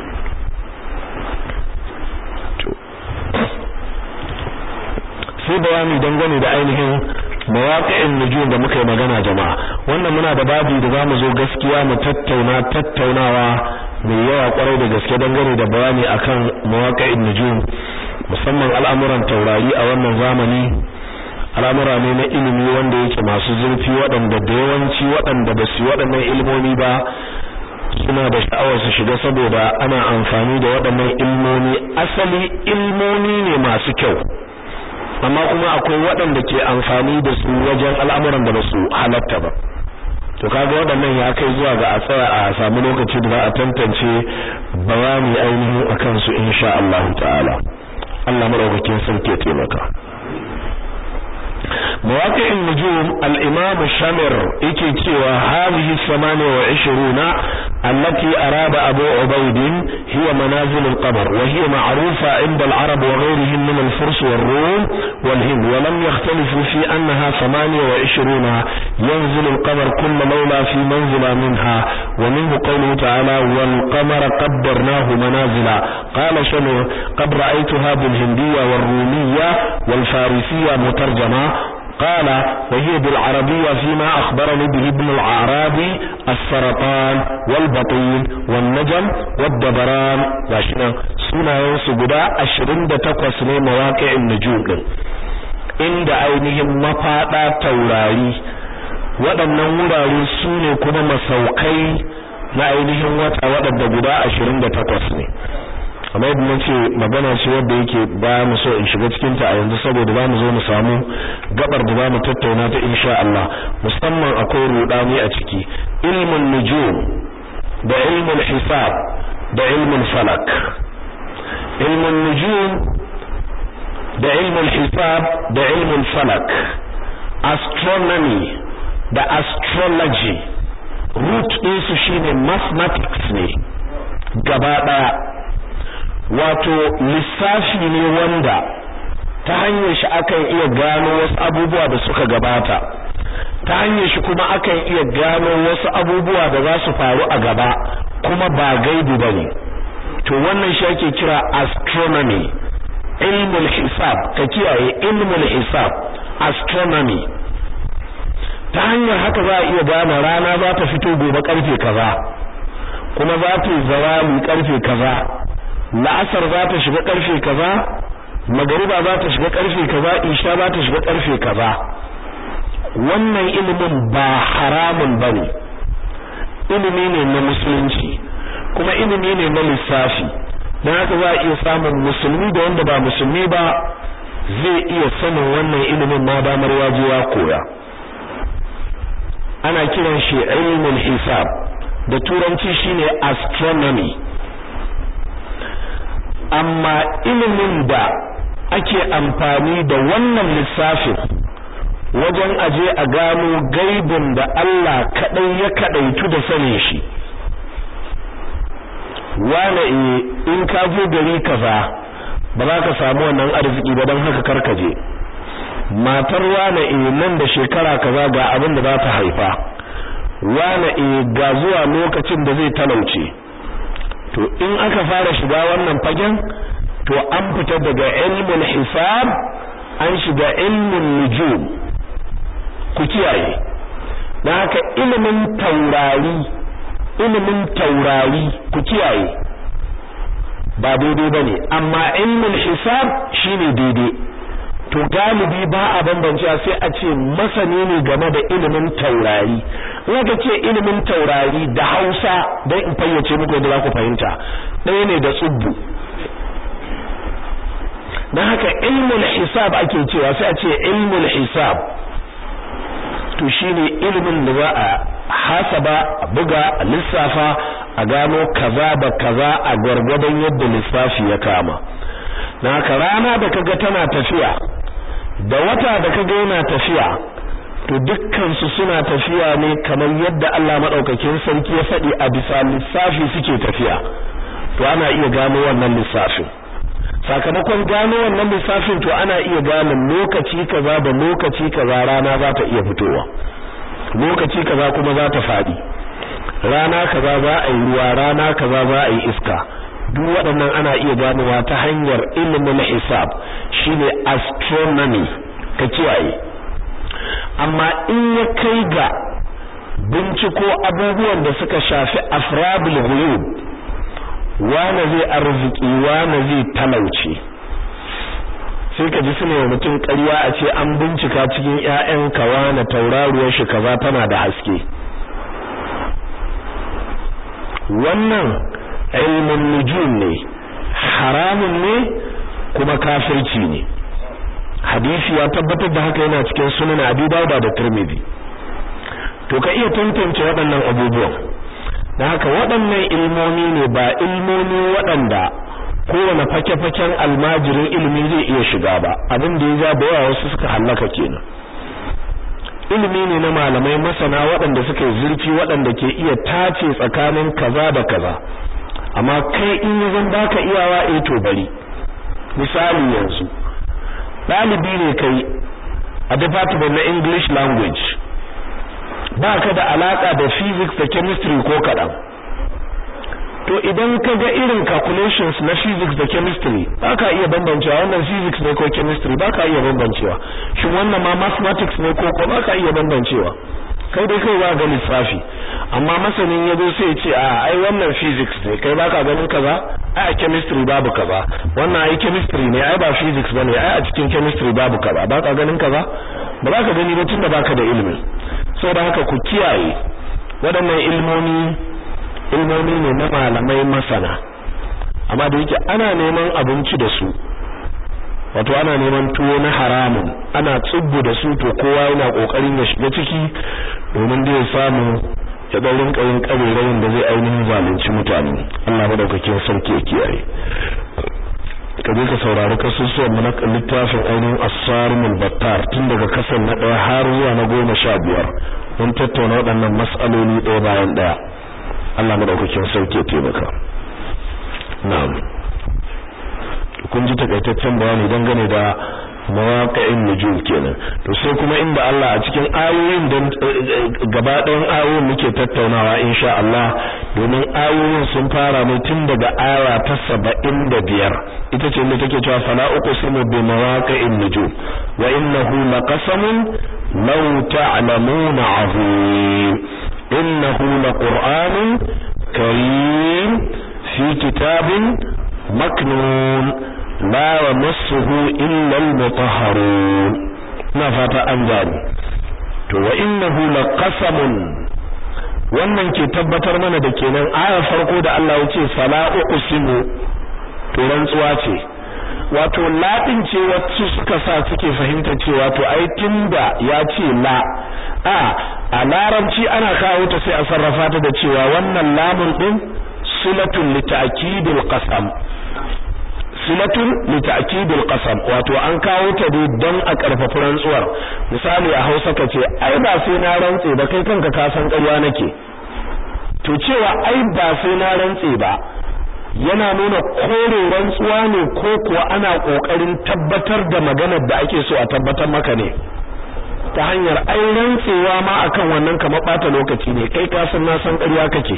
sai bayani dangane da ainihin mawaqi'in nujum da muka yi magana jama'a wannan muna da babu da zamu zo gaskiya mu tattauna tattaunawa mai yawa kwarai da gaske dangane da bayani akan mawaqi'in nujum musamman al'amuran taurari a wannan zamani al'amura ne na ilimi wanda yake masu zurfi waɗanda da yawanci waɗanda ba su waɗannan ilmomi ba suna da sha'awar su shiga saboda ana amfani da waɗannan ilmomi asali ilmomi ne masu kyau amma kuma akwai waɗanda ke amfani da su wajen al'amuran da ba su halatta ba to kaga waɗannan ya kai zuwa ga a tsaya a samu lokaci da za a tantance bayani ainihin akan su insha Allah ta'ala Allah madaukakin sarki ya taimaka مواقع النجوم الإمام الشامر إكي تيوى هذه الثمانية وعشرون التي أراد أبو عبيد هي منازل القمر وهي معروفة عند العرب وغيرهم من الفرس والروم والهند ولم يختلفوا في أنها ثمانية وعشرون ينزل القمر كل ليلة في منزل منها ومنه قوله تعالى والقمر قدرناه منازلا قال شمر قد رأيتها بالهندية والرومية والفارسية مترجمة قال وهي بالعربية فيما أخبرني به ابن العرابي السرطان والبطين والنجم والدبران لاشنا سنة ينسبدا أشرين دتقوس مواقع النجوم inda ainihin mafaɗa taurari waɗannan wurare su ne kuma masaukai na ainihin wata waɗanda guda ashirin da takwas ne amma yadda na ce magana ce wadda yake ba mu so in shiga cikin ta a yanzu saboda za mu zo mu samu gabar da za mu tattauna ta insha Allah musamman akwai rudani a ciki ilmun nujum da ilmun hisab da ilmun falak ilmun nujum da ilmun hisab da ilmun falak astronomy da astrology root ɗinsu shine mathematics ne gaba ɗaya wato lissafi ne wanda ta hanyar shi akan iya gano wasu abubuwa da suka gabata ta hanyar shi kuma akan iya gano wasu abubuwa da za su faru a gaba kuma ba gaibu bane to wannan shi ake kira astronomy ilmul hisab ka kiyaye ilmul hisab astronomy ta hanyar haka za a iya gane rana za ta fito gobe karfe kaza kuma za ta yi zawali karfe kaza la'asar za ta shiga karfe kaza magariba za ta shiga karfe kaza isha za ta shiga karfe kaza wannan ilimin ba haramun bane ilimi ne na musulunci kuma ilimi ne na lissafi don haka za a iya samun musulmi da wanda ba musulmi ba zai iya sanin wannan ilimin ma damar waje ya koya ana kiran shi ilmin hisab da turanci shine astronomy amma ilimin da ake amfani da wannan lissafin wajen aje a gano gaibin da Allah kadai ya kadaitu da sanin shi wane in ka je gari kaza ba za ka samu wannan arziki ba don haka karkaje matar wane nan da shekara kaza ga abin da za ta haifa wane ga zuwa lokacin da zai talauce to in aka fara shiga wannan fagen to an fita daga ilmul hisab an shiga ilmin nujum ku kiyaye dan haka ilimin taurari ilimin taurari ku kiyaye ba daidai bane amma ilmul hisab shine daidai to galibi ba a bambancewa sai a ce masani ne game da ilimin taurari in aka ce ilimin taurari da Hausa dan in fayyace muku yadda za ku fahimta ɗaya ne da tsubbu dan haka ilmul hisab ake cewa sai a ce ilmul hisab to shine ilimin da za a hasaba a buga a lissafa a gano kaza da kaza a gwargwadon yadda lissafi ya kama na haka rana da kaga tana tafiya da wata da kaga yana tafiya to dukkan su suna tafiya ne kamar yadda Allah madaukakin sarki ya faɗi a bisa lissafi suke tafiya to ana iya gano wannan lissafin sakamakon gano wannan lissafin to ana iya gane lokaci kaza da lokaci kaza rana za ta iya fitowa lokaci kaza kuma za ta faɗi rana kaza za a yi ruwa rana kaza za a yi iska duk waɗannan ana iya ganowa ta hanyar ilimin hisab shine astronomy ka kiyaye amma in ya kai ga binciko abubuwan da suka shafi afradul ghuyub wane zai arziki wane zai talauce sai ka ji suna wa mutum ƙarya a ce an bincika cikin ƴaƴan kawa na tauraruwar shi kaza tana da haske wannan ilmin nujum ne haramun ne kuma kafirci ne hadisi ya tabbatar da haka yana cikin sunan Abi Dawud da Tirmidhi to ka iya tantance waɗannan abubuwan dan haka waɗannan ilmomi ne ba ilmomi waɗanda kowane fake-faken almajirin ilimi zai iya shiga ba abin da ya ja da yawa wasu suka hallaka kenan ilimi ne na malamai masana waɗanda suka yi zurfi waɗanda ke iya tace tsakanin kaza da kaza amma kai in ya zan baka iyawa eh to bari misali yanzu ɗalibi ne kai a department na English language ba ka da alaka da physics da chemistry ko kaɗan to idan ka ga irin calculations na physics da chemistry ba ka iya bambancewa wannan physics ne ko chemistry ba ka iya bambancewa shin wannan ma mathematics ne ko ko ka iya bambancewa kai dai kai ba ga lissafi amma masanin ya zo sai ya ce a ai wannan physics ne kai baka ganin kaza ai a chemistry babu kaza wannan ai chemistry ne ai ba physics bane ai a cikin chemistry babu kaza baka ganin kaza ba za ka gani ba tunda baka da ilimi saboda haka ku kiyaye waɗannan ilmomi ilmomi ne na malamai masana amma da yake ana neman abinci da su wato ana neman tuwo na haramun ana tsubbu da su to kowa yana kokarin ya shiga ciki domin da ya samu ya ga rinka yin karerayin da zai ainihin zalunci mutane Allah madaukakin sarki ya kiyaye ka je ka saurari kasusuwan mu na littafin ainihin as-sarimul battar tun daga kasan na ɗaya har zuwa na goma sha biyar mun tattauna waɗannan mas'aloli ɗaya bayan ɗaya Allah madaukakin sarki ya taimaka na'am kun ji takaitaccen bayani dangane da mawaqi'in nujum kenan to sai kuma inda Allah a cikin ayoyin dan gaba ɗayan ayoyin muke tattaunawa insha Allah domin ayoyin sun fara ne tun daga aya ta 75 ita ce ne take cewa fala uqsimu bi mawaqi'in nujum wa innahu laqasamun law ta'lamuna 'azim innahu laqur'anun karim fi kitabin maknun la yamassuhu illa al-mutahharun na fata an gani to wa innahu laqasamun wannan ke tabbatar mana da kenan aya farko da Allah ya ce fala uqsimu to rantsuwa ce wato ladin ce wacce suka sa suke fahimta cewa to ai tunda ya ce la a a larabci ana kawo ta sai a sarrafa ta da cewa wannan lamun din silatun li ta'kidil qasam silatun li ta'kidil qasam wato an kawo ta dai don a karfafa rantsuwar misali a Hausa kace ai ba sai na rantse ba kai kanka ka san ƙarya nake to cewa ai ba sai na rantse ba yana nuna kore rantsuwa ne ko kuwa ana kokarin tabbatar da maganar da ake so a tabbatar maka ne ta hanyar ai rantsewa ma akan wannan kamar bata lokaci ne kai ka san na san ƙarya kake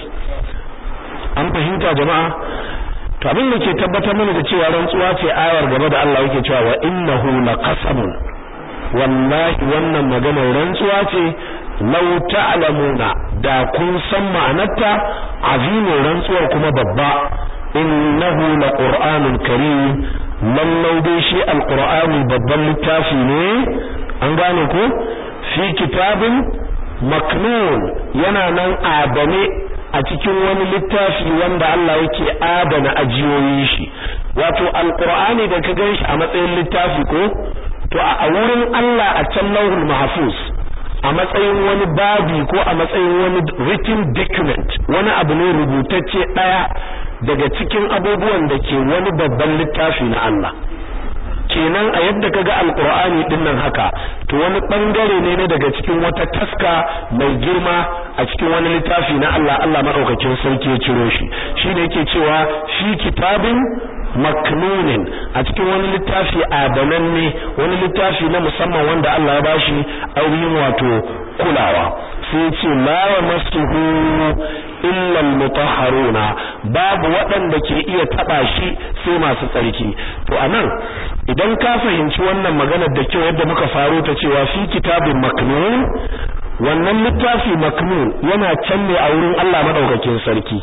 an fahimta jama'a to abin da ke tabbatar mana da cewa rantsuwa ce ayar gaba da Allah yake cewa wa innahu laqasamun wallahi wannan maganar rantsuwa ce law ta'lamuna da kun san ma'anarta azimin rantsuwar kuma babba innahu laqur'anun karim lallau dai shi alqur'ani babban littafi ne an gane ko fi kitabin maknun yana nan adane a cikin wani littafi wanda Allah yake adana ajiyoyin shi wato alqur'ani da ka ganshi a matsayin littafi ko to a wurin Allah a can lauhul mahfuz a matsayin wani babi ko a matsayin wani written document wani abu ne rubutacce daya daga cikin abubuwan da ke wani babban littafi na Allah kenan a yadda kaga alqur'ani din nan haka to wani bangare ne ne daga cikin wata taska mai girma a cikin wani littafi na Allah Allah madaukakin sarki ya ciro shi shine yake cewa fi kitabin maknunin a cikin wani littafi adananne wani littafi na musamman wanda Allah ya bashi ainihin wato kulawa sai ya ce la yamassuhu illa almutahharuna babu waɗanda ke iya taba shi sai masu tsarki to anan idan ka fahimci wannan maganar da kyau yadda muka faro ta cewa fi kitabin maknun wannan littafi maknun yana can ne a wurin Allah madaukakin sarki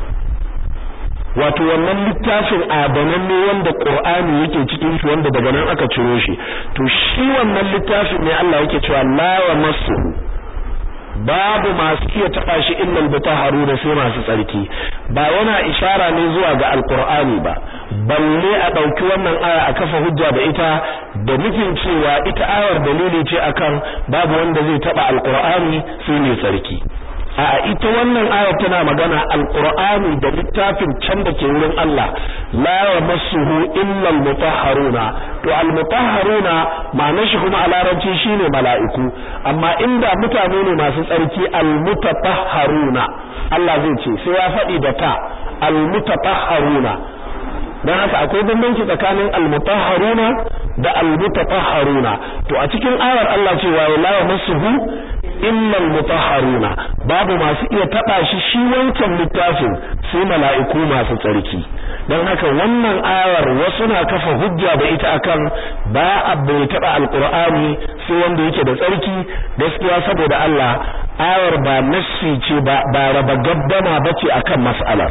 wato wannan littafin adanan ne wanda Qur'ani yake cikin shi wanda daga nan aka ciro shi to shi wannan littafin ne Allah yake cewa la yamassuhu babu masu iya taba shi illal bitaharu da sai masu tsarki ba yana ishara ne zuwa ga alqur'ani ba balle a dauki wannan aya a kafa hujja da ita da nufin cewa ita ayar dalili ce akan babu wanda zai taba alqur'ani sai mai tsarki a ita wannan aya tana magana alqur'ani da littafin can da ke wurin Allah la yamassuhu illa almutahharuna to almutahharuna ma'anar shi kuma a larabci shine mala'iku amma inda mutane ne masu tsarki almutatahharuna Allah zai ce sai ya faɗi da ta almutatahharuna dan haka akwai bambanci tsakanin almutahharuna da almutatahharuna to a cikin ayar Allah cewa la yamassuhu illa almutahharuna babu masu iya taba shi shi wancan littafin sai mala'iku masu tsarki dan haka wannan ayar wasu na kafa hujja da ita akan ba a bai taba alqur'ani sai wanda yake da tsarki gaskiya saboda Allah ayar ba nassi ce ba ba raba gaddama bace akan mas'alar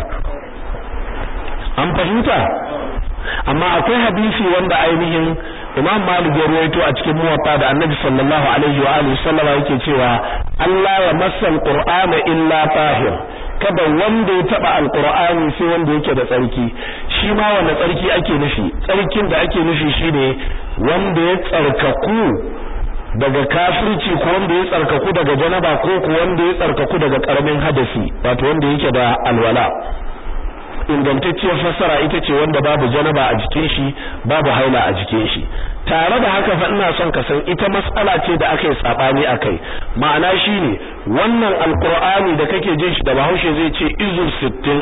an fahimta amma akwai hadisi wanda ainihin Imam Malik ya ruwaito a cikin muwatta da Annabi sallallahu alaihi wa alihi sallama yake cewa Allah ya masal Qur'ana illa tahir kada wanda ya taba alqur'ani sai wanda yake da tsarki shi ma wanda tsarki ake nufi tsarkin da ake nufi shine wanda ya tsarkaku daga kafirci ko wanda ya tsarkaku daga janaba ko ko wanda ya tsarkaku daga karamin hadasi wato wanda yake da alwala ingantacciyar fassara ita ce wanda babu janaba a jikin shi babu haila a jikin shi tare da haka fa ina son ka san ita mas'ala ce da aka yi sabani akai ma'ana shine wannan alqur'ani da kake jin shi da Bahaushe zai ce izur 60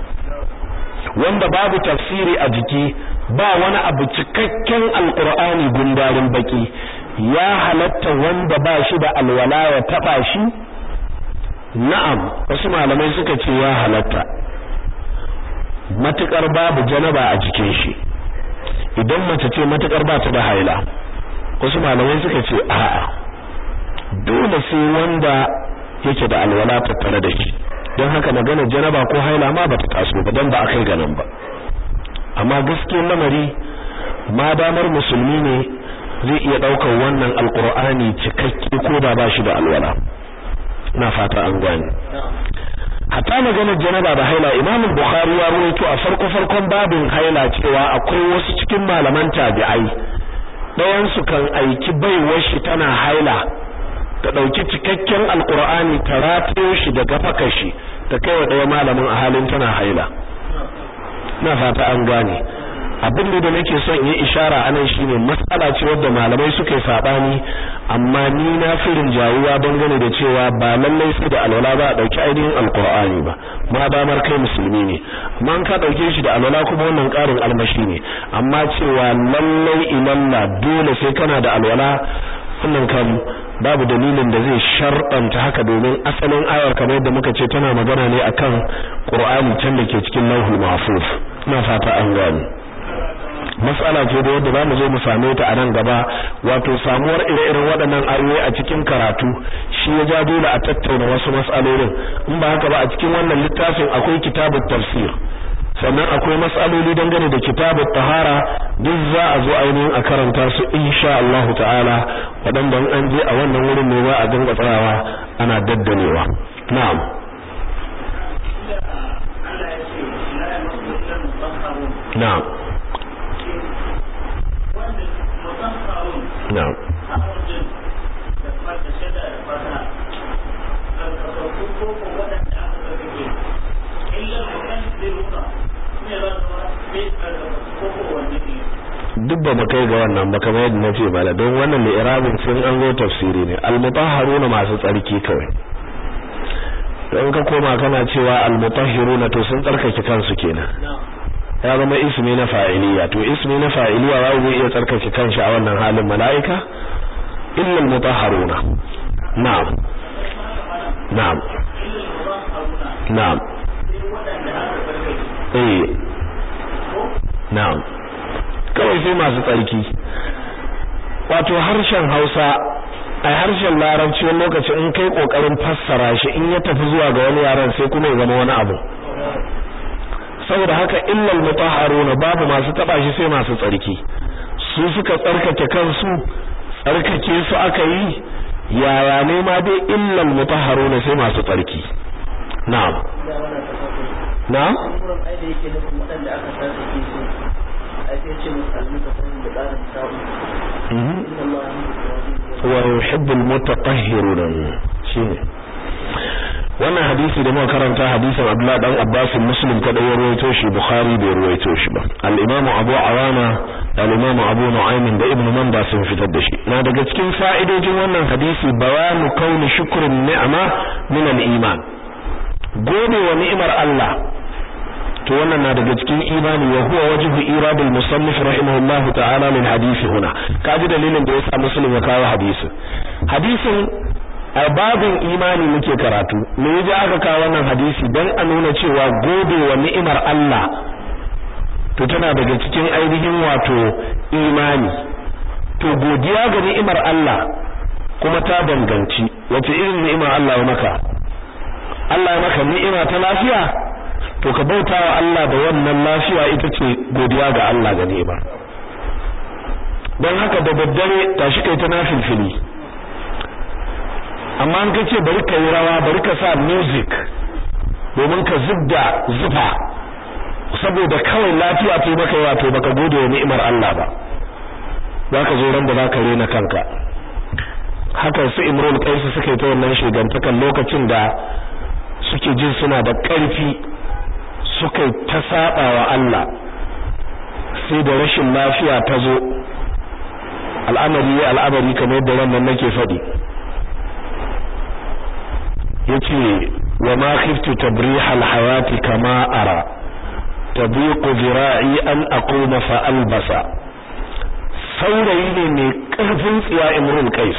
wanda babu tafsiri a jiki ba wani abu cikakken alqur'ani gundarin baki ya halatta wanda ba shi da alwala ya taba shi na'am wasu malamai suka ce ya halatta matukar babu janaba a jikin shi idan mace ce matukar ba ta da haila wasu malamai suka ce a'a dole sai wanda yake da alwala tattare da shi don haka magana janaba ko haila ma bata taso ba dan ba a kai ganin ba amma gaskiyar lamari ma damar musulmi ne zai iya daukar wannan alqur'ani cikakke ko da ba shi da alwala na fata an gane hatta maganar janaba da haila Imam Bukhari ya rawaito a farko farkon babin haila cewa akwai wasu cikin malaman tabi'ai dayan su kan aiki baiwar shi tana haila ta dauki cikakken alqur'ani ta ratayo shi daga fakar shi ta kai wa daya malamin a halin tana haila na fata an gane abin da nake son yi ishara anan shine matsala ce wadda malamai suka yi sabani amma ni na firin jawuwa dangane da cewa ba lallai sai da alwala ba a dauki ainihin alqur'ani ba ma damar kai musulmi ne amma ka dauke shi da alwala kuma wannan karin almashi ne amma cewa lallai ilalla dole sai kana da alwala wannan kam babu dalilin da zai sharɗanta haka domin asalin ayar kamar yadda muka ce tana magana ne akan qur'ani can da ke cikin lauhul mahfuz ina fata an gane mas'ala ce da yadda zamu zo mu same ta a nan gaba wato samuwar ire-iren waɗannan ayoyi a cikin karatu shi ya ja dole a tattauna wasu mas'alolin in ba haka ba a cikin wannan littafin akwai kitabut tafsir sannan akwai mas'aloli dangane da kitabut tahara duk za a zo ainihin a karanta su insha Allah ta'ala waɗanda an je a wannan wurin ne ba a dinga tsayawa ana daddalewa na'am na'am نعم duk ba mu kai ga wannan ba kamar yadda nace mala don wannan li'irabin sun an zo tafsiri ne al-mutahharuna masu tsarki kawai don ka koma kana cewa al-mutahhiruna to sun tsarkake kansu kenan ya zama ismi na fa'iliya to ismi na fa'iliya wa zai iya tsarkake kanshi a wannan halin mala'ika illa al-mutahharuna na'am na'am na'am eh na'am kawai sai masu tsarki wato harshen Hausa a harshen Larabci wani lokaci in kai kokarin fassara shi in ya tafi zuwa ga wani yaran sai kuma ya zama wani abu saboda haka illal mutahharuna babu masu taba shi sai masu tsarki su suka tsarkake kansu tsarkake su aka yi yaya ne ma dai illal mutahharuna sai masu tsarki na'am na'am wa yuhibbul mutatahhiruna shine wannan hadisi da muka karanta hadisin Abdullah dan Abbas Muslim kada ya ruwaito shi Bukhari bai ruwaito shi ba al-Imam Abu Awana da al-Imam Abu Nu'aym da Ibn Manda sun fitar da shi na daga cikin fa'idojin wannan hadisi bayanu kauni shukrun ni'ma min al-iman gode wa ni'imar Allah to wannan na daga cikin imani wa huwa wajhu iradul musannif rahimahullahu ta'ala min hadisi huna kaji dalilin da yasa Muslim ya kawo hadisin hadisin a babin imani muke karatu me yaji aka kawo wannan hadisi dan a nuna cewa gode wa ni'imar Allah to tana daga cikin ainihin wato imani to godiya ga ni'imar Allah kuma ta danganci wace irin ni'ima Allah ya maka Allah ya maka ni'ima ta lafiya to ka bauta wa Allah da wannan lafiya ita ce godiya ga Allah ga ni'ima don haka da daddare tashi kai ta nafilfili amma an kace bari ka yi rawa bari ka sa music domin ka zubda zufa saboda kawai lafiya ce maka yawa to baka gode wa ni'imar Allah ba zaka zo ran da zaka rena kanka haka su Imrul Qais suka yi ta wannan shigantakan lokacin da suke jin suna da ƙarfi suka ta saba wa Allah sai da rashin lafiya ta zo al'amari ya al'amari kamar yadda wannan nake faɗi yace wa ma khiftu tabrih al-hayati kama ara tabiqu zira'i an aquma fa albasa saurayi ne mai karfin tsiya imrul qais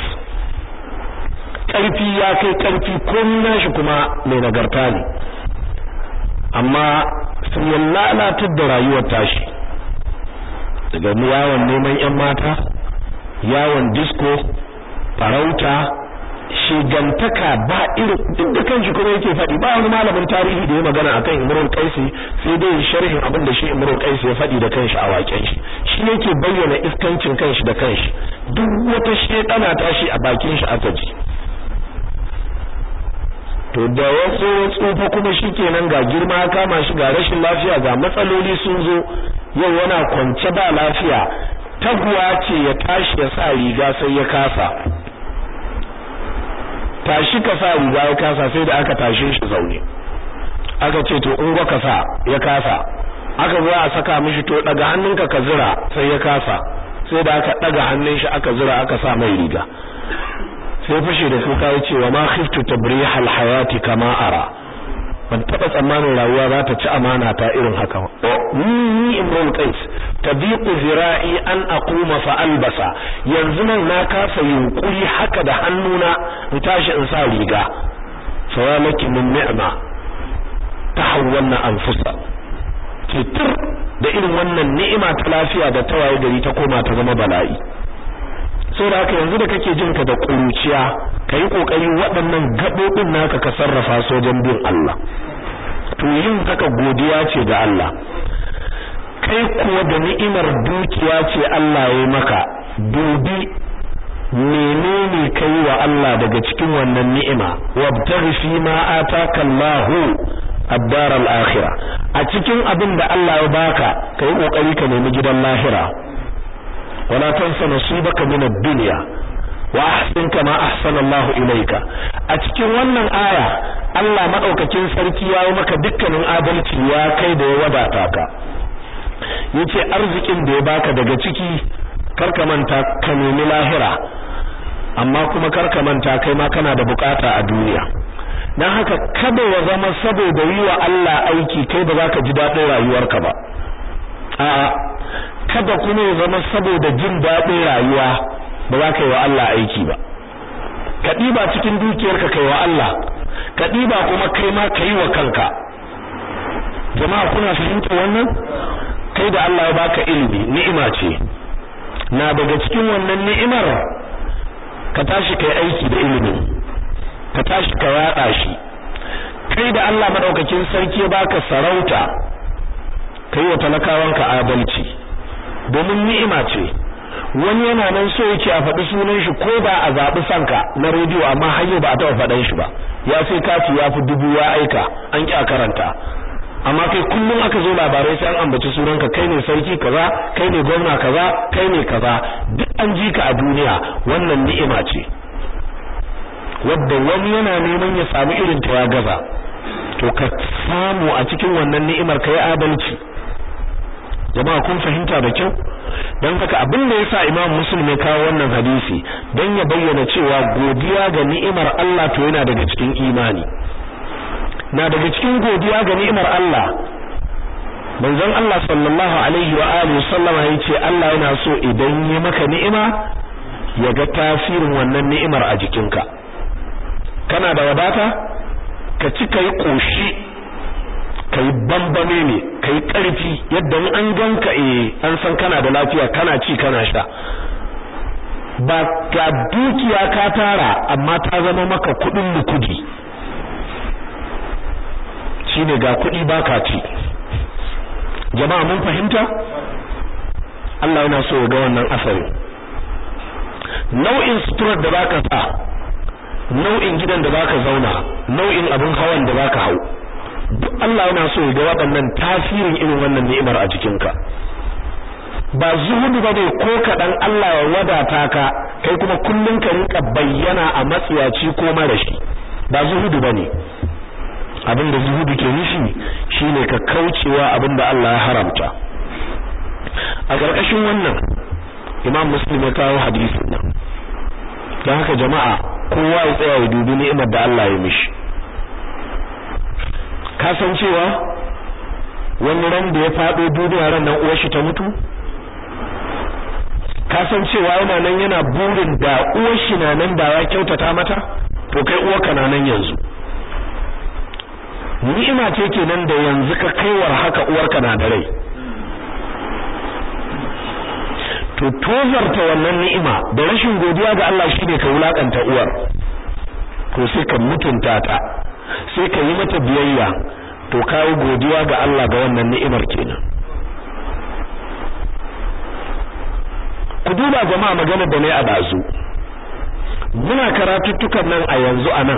karfi ya kai karfi ko nashi kuma mai nagarta ne amma sun ya lalatar da rayuwar tashi daga yawon neman yan mata yawon disco farauta shigantaka ba irin duk da kanshi kuma yake faɗi ba wani malamin tarihi da ya magana akan Imrul Qaisi sai dai sharhin abin da shi Imrul Qaisi ya faɗi da kanshi a waken shi shi yake bayyana iskancin kanshi da kanshi duk wata shedana tashi a bakin shi aka ji to da wasu tsufa kuma shikenan ga girma kama shi ga rashin lafiya ga matsaloli sun zo yau yana kwance ba lafiya taguwa ce ya tashi ya sa riga sai ya kasa tashi ka sa riga ya kasa sai da aka tashe shi zaune aka ce to in ka sa ya kasa aka zo a saka mishi to daga hannunka ka zira sai ya kasa sai da aka daga hannun shi aka zira aka sa mai riga sai fashe da kuka ya ce wa ma khiftu tabrih al hayati kama ara ban taba tsammanin rayuwa za ta ci amana ta irin haka ba ni imrul qais tabiqu zira'i an aquma fa albasa yanzu nan na kasa yunkuri haka da hannuna in tashi in sa riga fawalaki min ni'ma tahawwalna anfusa kitir da irin wannan ni'ima ta lafiya da tawaye gari ta koma ta zama bala'i saboda haka yanzu da kake jin ka da kuruciya kai kokari waɗannan gabobin naka ka sarrafa su wajen bin Allah to yin haka godiya ce ga Allah kai kuwa da ni'imar dukiya ce Allah ya maka dubi menene kai wa Allah daga cikin wannan ni'ima wabtaghi fi ma ataka Allahu ad-dar al-akhirah a cikin abin da Allah ya baka kai kokari ka nemi gidan lahira wala tansa nasibaka min ad-dunya wa ahsin kama ahsana Allah ilayka a cikin wannan aya Allah madaukakin sarki ya yi maka dukkanin adalci ya kai da ya wadata ka yace arzikin da ya baka daga ciki karka manta ka nemi lahira amma kuma karka manta kai ma kana da bukata a duniya dan haka kada ya zama saboda yi wa Allah aiki kai ba za ka ji daɗin rayuwarka ba a'a kada kuma ya zama saboda jin daɗin rayuwa ba za ka yi wa Allah aiki ba ka ɗiba cikin dukiyarka kai wa Allah ka ɗiba kuma kai ma ka yi wa kanka jama'a kuna fahimta wannan kai da Allah ya baka ilimi ni'ima ce na daga cikin wannan ni'imar ka tashi kai aiki da ilimi ka tashi ka yada shi kai da Allah madaukakin sarki ya baka sarauta kai wa talakawanka adalci domin ni'ima ce wani yana nan so yake a faɗi sunan shi ko ba a zaɓi sanka na rediyo amma har yau ba a taɓa faɗan shi ba ya sai kati ya fi dubu ya aika an ƙi a karanta amma kai kullum aka zo labarai sai an ambaci sunanka kai ne sarki kaza kai ne gwamna kaza kai ne kaza duk an ji ka a duniya wannan ni'ima ce wadda wani yana neman ya samu irin ta ya gaza to ka samu a cikin wannan ni'imar kai adalci jama'a kun fahimta da kyau dan haka abin da yasa Imam Muslim ya kawo wannan hadisi dan ya bayyana cewa godiya ga ni'imar Allah to yana daga cikin imani na daga cikin godiya ga ni'imar Allah manzon Allah sallallahu alaihi wa alihi sallama yace Allah yana so idan ya maka ni'ima ya ga tasirin wannan ni'imar a jikinka kana da wadata ka ci kai koshi kai bambame ne kai karfi yadda in an ganka eh an san kana da lafiya kana ci kana sha ba ga dukiya ka tara amma ta zama maka kudin lukudi shine ga kudi baka ci jama'a mun fahimta Allah yana so ya ga wannan asari nau'in suturar da baka sa nau'in gidan da baka zauna nau'in abin hawan da baka hau duk Allah yana so ya ga waɗannan tasirin irin wannan ni'imar a jikinka ba zuhudu ba ne ko kaɗan Allah ya wadata ka kai kuma kullum ka rinka bayyana a matsiyaci ko marashi ba zuhudu ba ne abin da zuhudu ke nufi shine ka kaucewa abin da Allah ya haramta a ƙarƙashin wannan imam muslim ya kawo hadisin nan don haka jama'a kowa ya tsaya ya dubi ni'imar da Allah ya mishi ka san cewa wani ran da ya faɗo duniya ran nan uwar shi ta mutu ka san cewa yana nan yana burin da uwar shi na nan da ya kyautata mata to kai uwarka na nan yanzu ni'ima ce kenan da yanzu ka kaiwar haka uwarka na da rai to tozarta wannan ni'ima da rashin godiya ga Allah shine ka wulakanta uwar to sai ka mutunta ta sai ka yi mata biyayya to kai godiya ga Allah ga wannan ni'imar kenan ku duba jama'a magana da ne a dazu muna karatuttukan nan a yanzu anan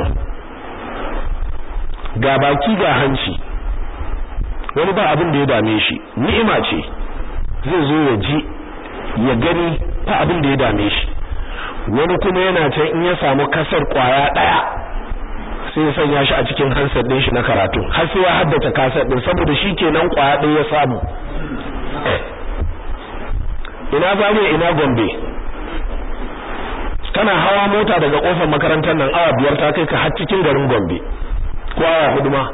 ga baki ga hanci wani ba abin da ya dame shi ni'ima ce zai zo ya ji ya gani ba abin da ya dame shi wani kuma yana can in ya samu kasar kwaya daya sai ya sanya shi a cikin hansar din shi na karatu har sai ya haddace kasar din saboda shi kenan kwaya ɗaya ya samu ina zariya ina gombe kana hawa mota daga kofar makarantar nan awa biyar ta kai ka har cikin garin gombe ko awa hudu ma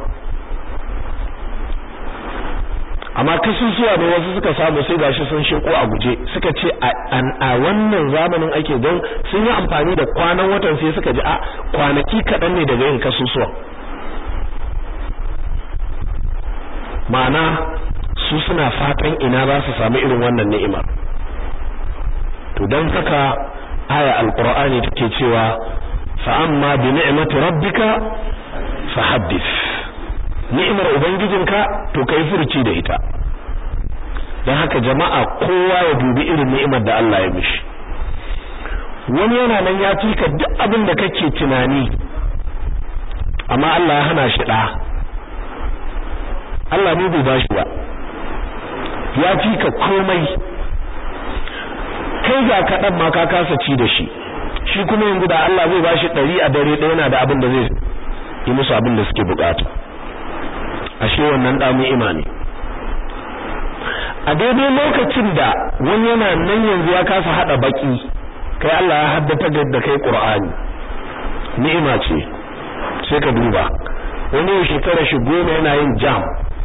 amma kasusuwa ne wasu suka samu sai gashi sun sheko a guje suka ce a wannan zamanin ake don sun yi amfani da kwanan watan sai suka ji a kwanaki kaɗan ne daga yin kasusuwa ma'ana su suna fatan ina za su samu irin wannan ni'imar to don haka aya alqur'ani take cewa fa amma bi ni'mati rabbika fahaddith ni'imar ubangijinka to kai furci da ita dan haka jama'a kowa ya dubi irin ni'imar da Allah ya mishi wani yana nan ya cika duk abin da kake tunani amma Allah ya hana shi da Allah ne bai bashi ba ya cika komai kai ga kaɗan ma ka kasa ci da shi shi kuma yanzu da Allah zai bashi ɗari a dare ɗaya yana da abin da zai yi musu abin da suke bukata ashe wannan da mu imani a daidai lokacin da wani yana nan yanzu ya kasa hada baki kai Allah ya haddata da kai Qur'ani ni'ima ce sai ka duba wani ya shekara shi goma yana yin jam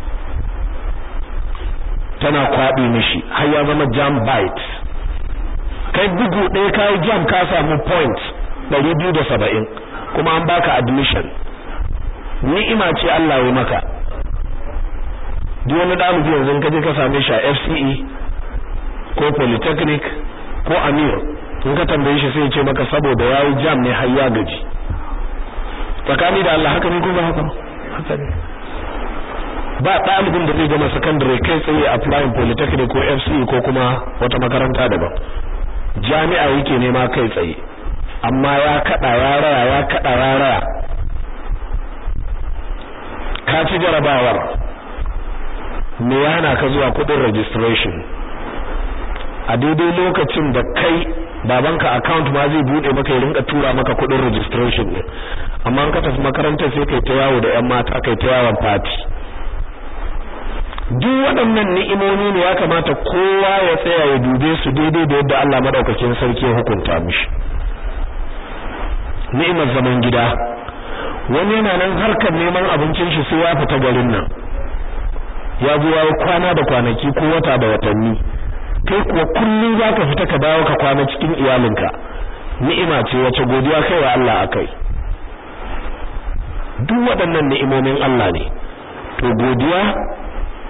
tana kwaɓe mishi har ya zama jam bite kai bugu ɗaya kai jam ka samu point 270 kuma an baka admission ni'ima ce Allah ya maka duk wani ɗalibi yanzu ka je ka same shi a FCE ko Polytechnic ko Amir in ka tambaye shi sai ya ce maka saboda yayi jam ne har ya gaji tsakani da Allah haka ne ko ba haka haka ne ba ɗalibin da zai gama secondary kai tsaye applying Polytechnic ko FCE ko kuma wata makaranta daban jami'a yake nema kai tsaye amma ya kada ya raya ya kada ya raya ka ci jarabawar me ya hana ka zuwa kudin registration a daidai lokacin da kai babanka account ma zai bude maka ya rinka tura maka kudin registration ne amma an ka tafi makarantar sai kai ta yawo da yan mata kai ta yawon party duk waɗannan ni'imomi ne ya kamata kowa ya tsaya ya dube su daidai da yadda Allah madaukakin sarki ya hukunta mishi ni'imar zaman gida wani yana nan harkar neman abincin shi sai ya fita garin nan ya zo ya kwana da kwanaki ko wata da watanni kai kuwa kullum zaka fita ka dawo ka kwana cikin iyalinka ni'ima ce wace godiya kai wa Allah akai duk waɗannan ni'imomin Allah ne to godiya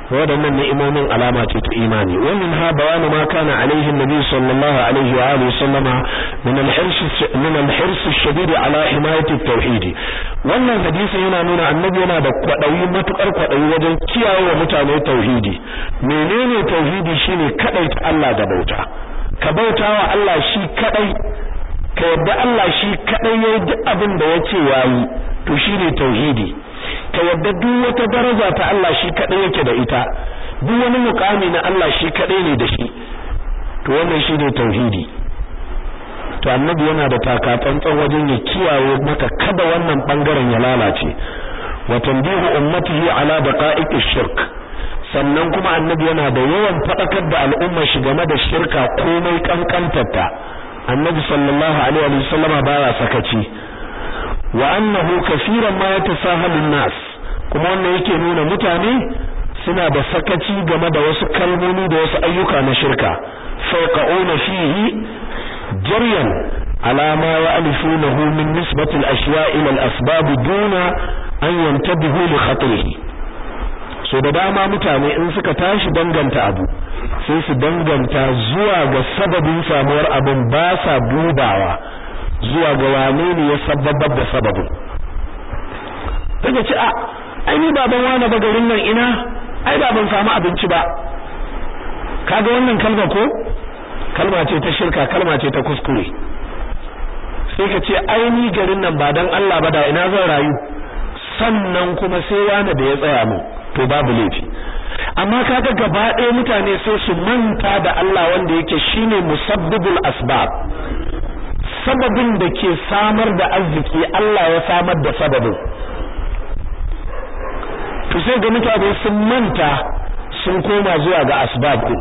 waɗannan ni'imomin alama ce ta imani wannan ha bayanu ma kana alaihi nabi sallallahu alaihi wa alihi sallama min al-hirs min al-hirs ash-shadid ala himayati at-tauhid wannan hadisi yana nuna annabi yana da kwadayi matukar kwadayi wajen kiyaye wa mutane tauhidi menene tauhidi shine kadaita Allah da bauta ka bautawa Allah shi kadai ka yadda Allah shi kadai yayi duk abin da yace yayi to shine tauhidi ka yadda duk wata daraja ta Allah shi kadai yake da ita duk wani mukami na Allah shi kadai ne da shi to wannan shine tauhidi to annabi yana da takatsantsan wajen ya kiyaye maka kada wannan bangaren ya lalace wa tanbihu ummatihi ala daqa'iqish shirk sannan kuma annabi yana da yawan fadakar da al'umma shi game da shirka komai kankantarta annabi sallallahu alaihi wasallam baya sakaci wa annahu kaseeran ma yatasahalu nas kuma wannan yake nuna mutane suna da sakaci game da wasu kalmomi da wasu ayyuka na shirka faqauna fihi jaryan ala ma ya'rifunahu min nisbati al-ashya' ila al-asbab duna an yantabihu li khatrihi so da dama mutane in suka tashi danganta abu sai su danganta zuwa ga sababin samuwar abin ba sa dubawa zuwa ga wane ne ya sababbar da sababin kaga ce a ai ni baban wani ba garin nan ina ai ba ban samu abinci ba kaga wannan kalma ko kalma ce ta shirka kalma ce ta kuskure sai ka ce ai ni garin nan ba dan Allah ba da ina zan rayu sannan kuma sai wani da ya tsaya mu to babu laifi amma kaga gaba ɗaya mutane sai su manta da Allah wanda yake shine musabbibul asbab sababin da ke samar da arziki Allah ya samar da sababin to sai ga mutane sun manta sun koma zuwa ga asbab din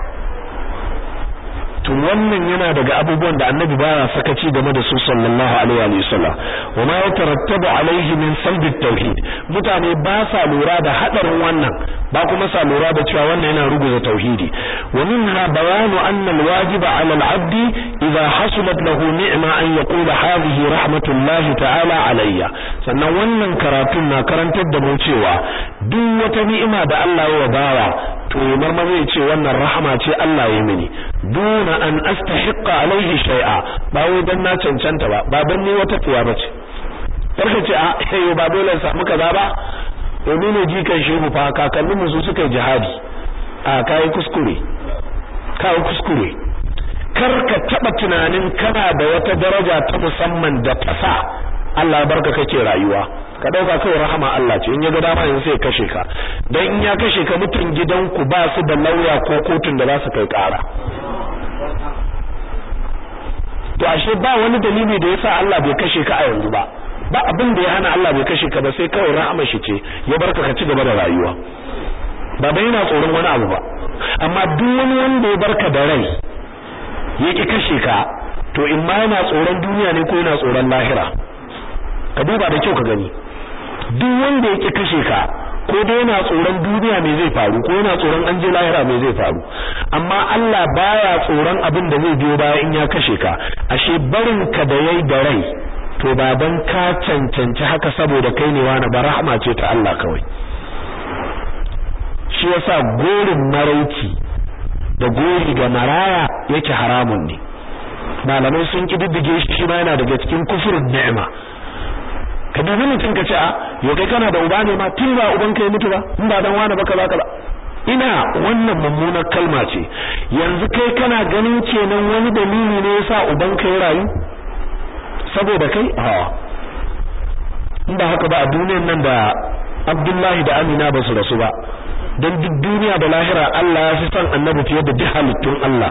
to wannan yana daga abubuwan da annabi baya sakaci game da su sallallahu alaihi wa sallam wa ma yatarattabu alaihi min salbi tauhid mutane ba sa lura da hadarin wannan ba kuma sa lura da cewa wannan yana ruguza tauhidi wa minha bayanu anna alwajib ala alabd idha hasulat lahu ni'ma an yaqula hadhihi rahmatullahi ta'ala alayya sannan wannan karatun na karantar da mu cewa duk wata ni'ima da Allah ya bawa to marma zai ce wannan rahama ce Allah ya mini duna an astahiqqa alaihi shay'a ba wai dan na cancanta ba ba dan ni wata tsiya bace karka ce a eh ba dole in samu kaza ba domin ne jikan shehu fa kakannin mu su suka yi jihadi a kai kuskure kai kuskure kar ka taba tunanin kana da wata daraja ta musamman da ta sa Allah barka kake rayuwa ka dauka kai rahama Allah ce in ya ga dama yanzu sai kashe ka dan in ya kashe ka mutun gidanku ba su da lauya ko kotun da za su kai kara to ashe ba wani dalili da yasa Allah bai kashe ka a yanzu ba ba abin da ya hana Allah bai kashe ka ba sai kawai rahama shi ce ya barka ka ci gaba da rayuwa ba bai yana tsoron wani abu ba amma duk wani wanda ya barka da rai ya ki kashe ka to in ma yana tsoron duniya ne ko yana tsoron lahira ka duba da kyau ka gani duk wanda yake kashe ka ko dai yana tsoron duniya me zai faru ko yana tsoron an je lahira me zai faru amma Allah baya tsoron abin da zai biyo baya in ya kashe ka ashe barin ka da yayi da rai to ba dan ka cancanci haka saboda kai ne wani ba rahama ce ta Allah kawai shi yasa gorin marauci da gori ga maraya yake haramun ne malamai sun kididdige shi shi ma yana daga cikin kufurin ni'ima ka dubi mutum ka ce a yau kai kana da uba ne ma tun ba uban ka ya mutu ba in ba dan wani ba kaza kaza ina wannan mummunar kalma ce yanzu kai kana ganin kenan wani dalili ne yasa uban ka ya rayu saboda kai a in ba haka ba a duniyar nan da Abdullahi da Amina ba su rasu ba don duk duniya da lahira Allah ya fi son annabi fiye da duk halittun Allah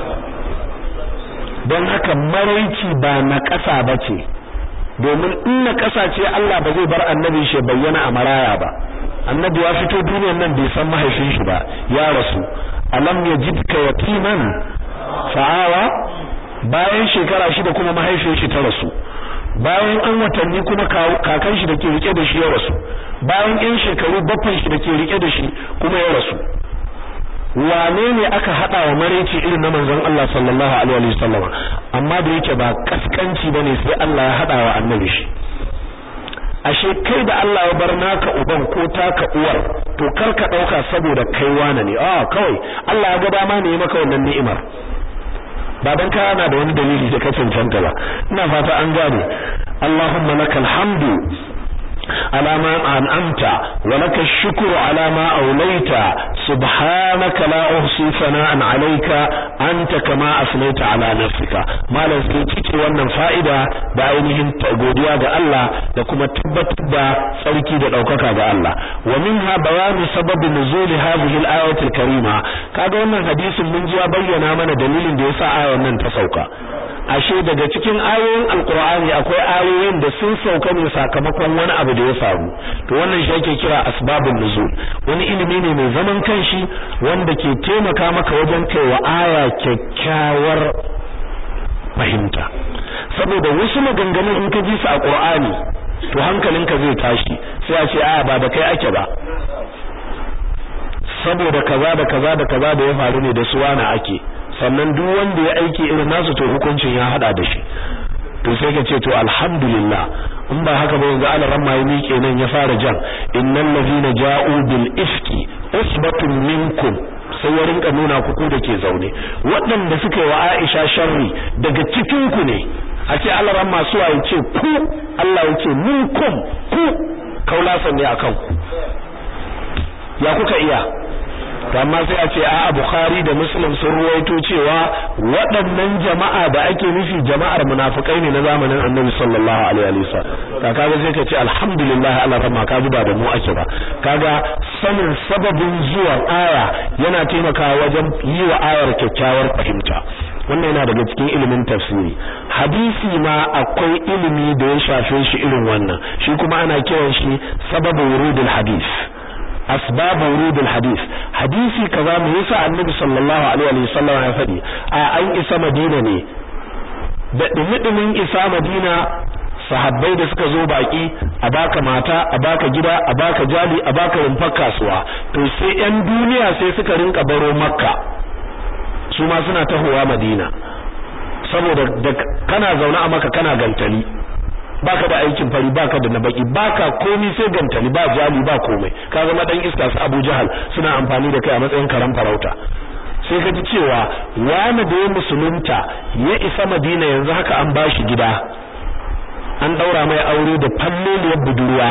don haka maraici ba na ƙasa ba ce domin in na ƙasa ce Allah ba zai bar annabi shi bayyana a maraya ba annabi ya fito duniyar nan bai san mahaifin shi ba ya rasu alam yajidka yatiman fa'awa bayan shekara shida kuma mahaifin shi ta rasu bayan an watanni kuma kakan shi da ke rike da shi ya rasu bayan yan shekaru bakwai shi da ke rike da shi kuma ya rasu wane ne aka hada wa mareci irin na manzon Allah sallallahu alaihi wa sallam amma da yake ba kaskanci bane sai Allah ya hada wa annabi shi ashe kai da Allah ya bar naka uban ko taka uwar to kar ka dauka saboda kai wane ne a kawai Allah ya ga dama ne ya maka wannan ni'imar ba dan ka na da wani dalili da ka cancanta ba ina fata an gane Allahumma lakal hamdu على ما أنعمت ولك الشكر على ما أوليت سبحانك لا أحصي ثناء عليك أنت كما أثنيت على نفسك ما لزيتك wannan fa'ida da ainihin godiya ga Allah da kuma tabbatar da tsarki da daukaka ga Allah wa minha bayanu sababi nuzul hadhihi al-ayat al-karima kaga wannan hadisin mun ji ya bayyana mana dalilin da yasa ayan nan ta sauka ashe daga cikin ayoyin alkur'ani akwai ayoyin da sun sauka ne sakamakon wani abu da ya faru to wannan shi ake kira asbabun nuzul wani ilimi ne mai zaman kanshi wanda ke taimaka maka wajen kaiwa aya kyakkyawar fahimta saboda wasu maganganun in ka ji su a qur'ani to hankalinka zai tashi sai a ce a ba da kai ake ba saboda kaza da kaza da kaza da ya faru ne da su wani ake sannan duk wanda ya aiki irin nasu to hukuncin ya hada da shi to sai ka ce to alhamdulillah in ba haka ba yanzu Allah ramma ya miƙe nan ya fara jan innal ladina ja'u bil ifki usbatun minkum sai ya rinka nuna ku ku dake zaune waɗanda suka yi wa Aisha sharri daga cikin ku ne a ce Allah ramma su ya ce ku Allah ya ce minkum ku kaulasan ne akan ku ya kuka iya to amma sai a ce a Bukhari da Muslim sun ruwaito cewa waɗannan jama'a da ake nufi jama'ar munafikai ne na zamanin Annabi sallallahu alaihi wa sallam kaga sai ka ce alhamdulillah Allah rahma ka ba da mu ake ba kaga sanin sababin zuwan aya yana taimakawa wajen yi wa ayar kyakkyawar fahimta wannan yana daga cikin ilimin tafsiri hadisi ma akwai ilimi da ya shafe shi irin wannan shi kuma ana kiran shi sababu wurudul hadith asbab wurud alhadith hadisi kaza me yasa annabi sallallahu alaihi wa sallam ya faɗi a an isa madina ne da dumudumin isa madina sahabbai da suka zo baki a baka mata a baka gida a baka jali a baka rumfar kasuwa to sai yan duniya sai suka rinka baro makka su ma suna tahowa madina saboda kana zaune a maka kana gantali baka da aikin fari baka da na baki baka komai sai gantali ba jali ba komai ka zama dan iska su Abu Jahal suna amfani da kai a matsayin karan farauta sai ka ji cewa wani da ya musulunta ya isa Madina yanzu haka an bashi gida an daura mai aure da falleliyar budurwa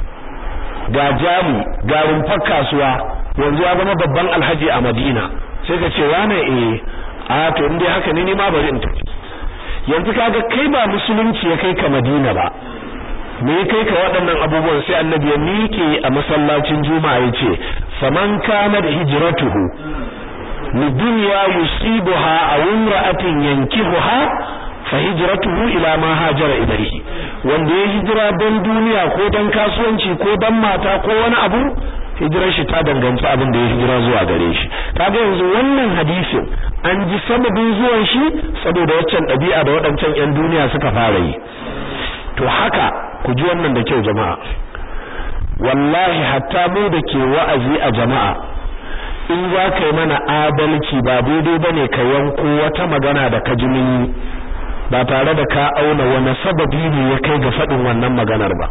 ga jali ga rumfar kasuwa yanzu ya zama babban alhaji a Madina sai ka ce wane eh a to in dai haka ne ni ma bari in tafi yanzu kaga kai ba musulunci ya kai ka Madina ba me ya kai ka waɗannan abubuwan sai annabi ya miƙe a masallacin juma'a ya ce faman kana da hijratuhu li dunya yusibuha aw imra'atin yankihuha fa hijratuhu ila ma hajara ilayhi wanda ya hijira don duniya ko don kasuwanci ko don mata ko wani abu hijirar shi ta danganci abin da ya hijira zuwa gare shi kaga yanzu wannan hadisin an ji sababin zuwan shi saboda waccan ɗabi'a da waɗancan 'yan duniya suka fara yi to haka ku ji wannan da kyau jama'a wallahi hatta mu da ke wa'azi a jama'a in za ka yi mana adalci ba daidai ba ne ka yanko wata magana da ka ji mun ba tare da ka auna wani sababi ne ya kai ga faɗin wannan maganar ba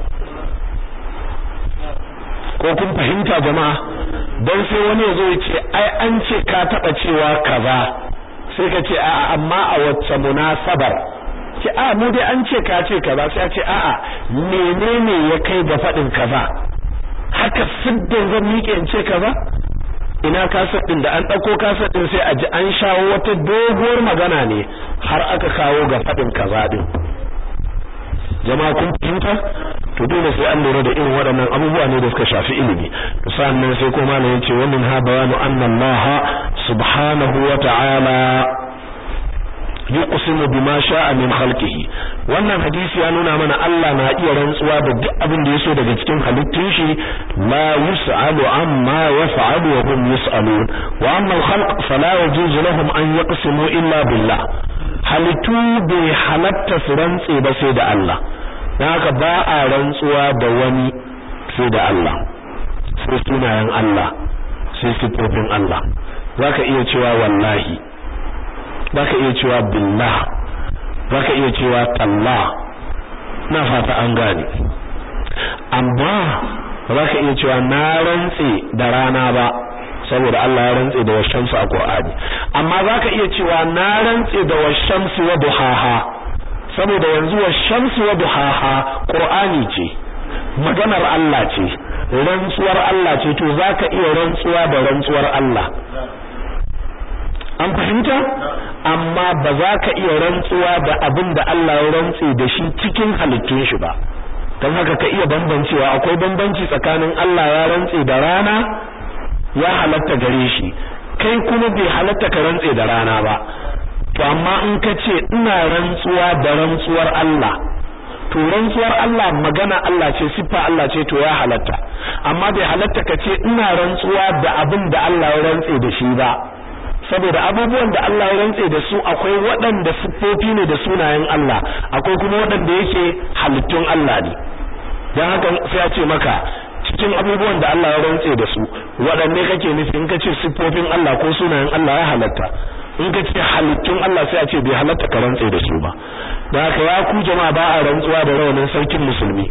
ko kun fahimta jama'a don sai wani ya zo ya ce ai an ce ka taɓa cewa kaza sai ka ce a'a amma a wacce munasabar ce a mu dai an ce ka ce kaza sai a ce a'a menene ya kai ga faɗin kaza haka siddan zan miƙe in ce kaza ina kasar din da an ɗauko kasar din sai a ji an shawo wata doguwar magana ne har aka kawo ga faɗin kaza din jama'a kun fahimta to dole sai an lura da irin waɗannan abubuwa ne da suka shafi ilimi to sannan sai kuma malam yace wa min ha bayanu anna Allah subhanahu wa ta'ala yuqsimu bima sha'a min khalqihi wannan hadisi ya nuna mana Allah na iya rantsuwa da duk abin da yaso daga cikin halittun shi la yus'alu amma yaf'alu wa hum yus'alun wa amma al-khalq fala yajuzu lahum an yaqsimu illa billah halittu bai halatta su rantse ba sai da Allah dan haka ba a rantsuwa da wani sai da Allah sai sunayen Allah sai sifofin Allah zaka iya cewa wallahi zaka iya cewa billah zaka iya cewa tallah na fata an gane amma ba za ka iya cewa na rantse da rana ba saboda Allah ya rantse da washamsu a Qur'ani amma za ka iya cewa na rantse da washamsu wa duhaha saboda yanzu washamsu wa duhaha Qur'ani ce maganar Allah ce rantsuwar Allah ce to za ka iya rantsuwa da rantsuwar Allah an fahimta amma ba za ka iya rantsuwa da abin da Allah ya rantse da shi cikin halittun shi ba don haka ka iya bambancewa akwai bambanci tsakanin Allah ya rantse da rana ya halatta gare shi kai kuma bai halatta ka rantse da rana ba to amma in ka ce ina rantsuwa da rantsuwar Allah to rantsuwar Allah magana Allah ce siffa Allah ce to ya halatta amma bai halatta ka ce ina rantsuwa da abin da Allah ya rantse da shi ba saboda abubuwan da Allah ya rantse da su akwai waɗanda siffofi ne da sunayen Allah akwai kuma waɗanda yake halittun Allah ne dan haka sai a ce maka cikin abubuwan da Allah ya rantse da su waɗanne kake nufi in ka ce siffofin Allah ko sunayen Allah ya halatta in ka ce halittun Allah sai a ce bai halatta ka rantse da su ba dan haka ya ku jama'a ba a rantsuwa da rawanin sarkin musulmi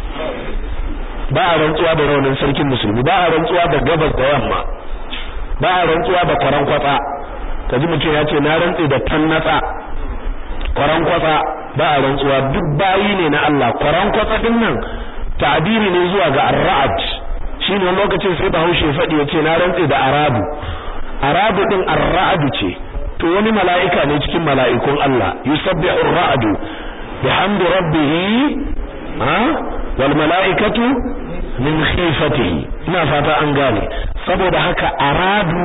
ba a rantsuwa da rawanin sarkin musulmi ba a rantsuwa da gabas da yamma ba a rantsuwa da kwaran kwatsa kaji mutum ya ce na rantse da tannatsa kwaran kwatsa ba a rantsuwa duk bayi ne na Allah kwaran kwatsa din nan ta'biri ne zuwa ga ar-ra'd shine lokacin sai Bahaushe fadi yace na rantse da arabu arabu din ar-ra'd ce to wani mala'ika ne cikin mala'ikun Allah yusabbihu ar-ra'du bihamdi rabbih ha wal mala'ikatu min khifatihi ina fata an gane saboda haka aradu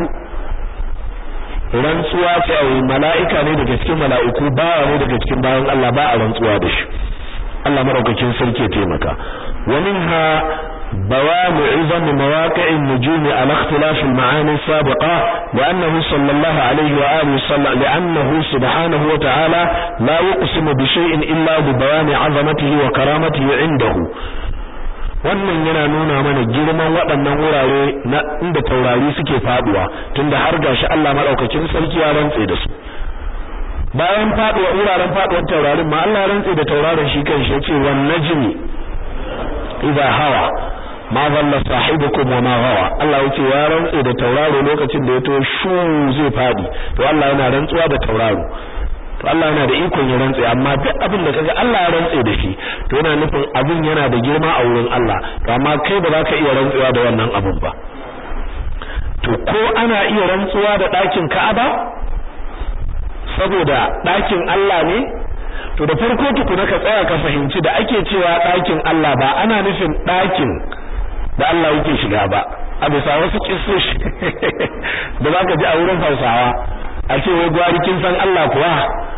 rantsuwa ce ai mala'ika ne daga cikin mala'iku bawa ne daga cikin bayan Allah ba a rantsuwa da shi Allah maraukakin sarki ya taimaka wa minha بواب عظم مواقع النجوم على اختلاف المعاني السابقة لأنه صلى الله عليه وآله وسلم لأنه سبحانه وتعالى لا يقسم بشيء إلا ببيان عظمته وكرامته عنده wannan yana nuna mana girman waɗannan wurare na inda taurari suke faduwa tunda har gashi Allah madaukakin sarki ya rantse da su bayan faduwa wuraren faduwar taurarin ma Allah ya rantse da tauraron shi kanshi yace wan najmi idha hawa ma dhalla sahibukum wa ma gawa Allah yace ya rantse da tauraro lokacin da ya to shu zai fadi to Allah yana rantsuwa da tauraro to Allah yana da ikon ya rantse amma duk abin da kaga Allah ya rantse da shi to yana nufin abin yana da girma a wurin Allah to amma kai ba za ka iya rantsuwa da wannan abin ba to ko ana iya rantsuwa da ɗakin Ka'aba saboda ɗakin Allah ne to da farko tukuna ka tsaya ka fahimci da ake cewa ɗakin Allah ba ana nufin ɗakin da Allah yake shiga ba a bisa wasu kissoshi da zaka ji a wurin Hausawa a ce wai gwari kin san Allah kuwa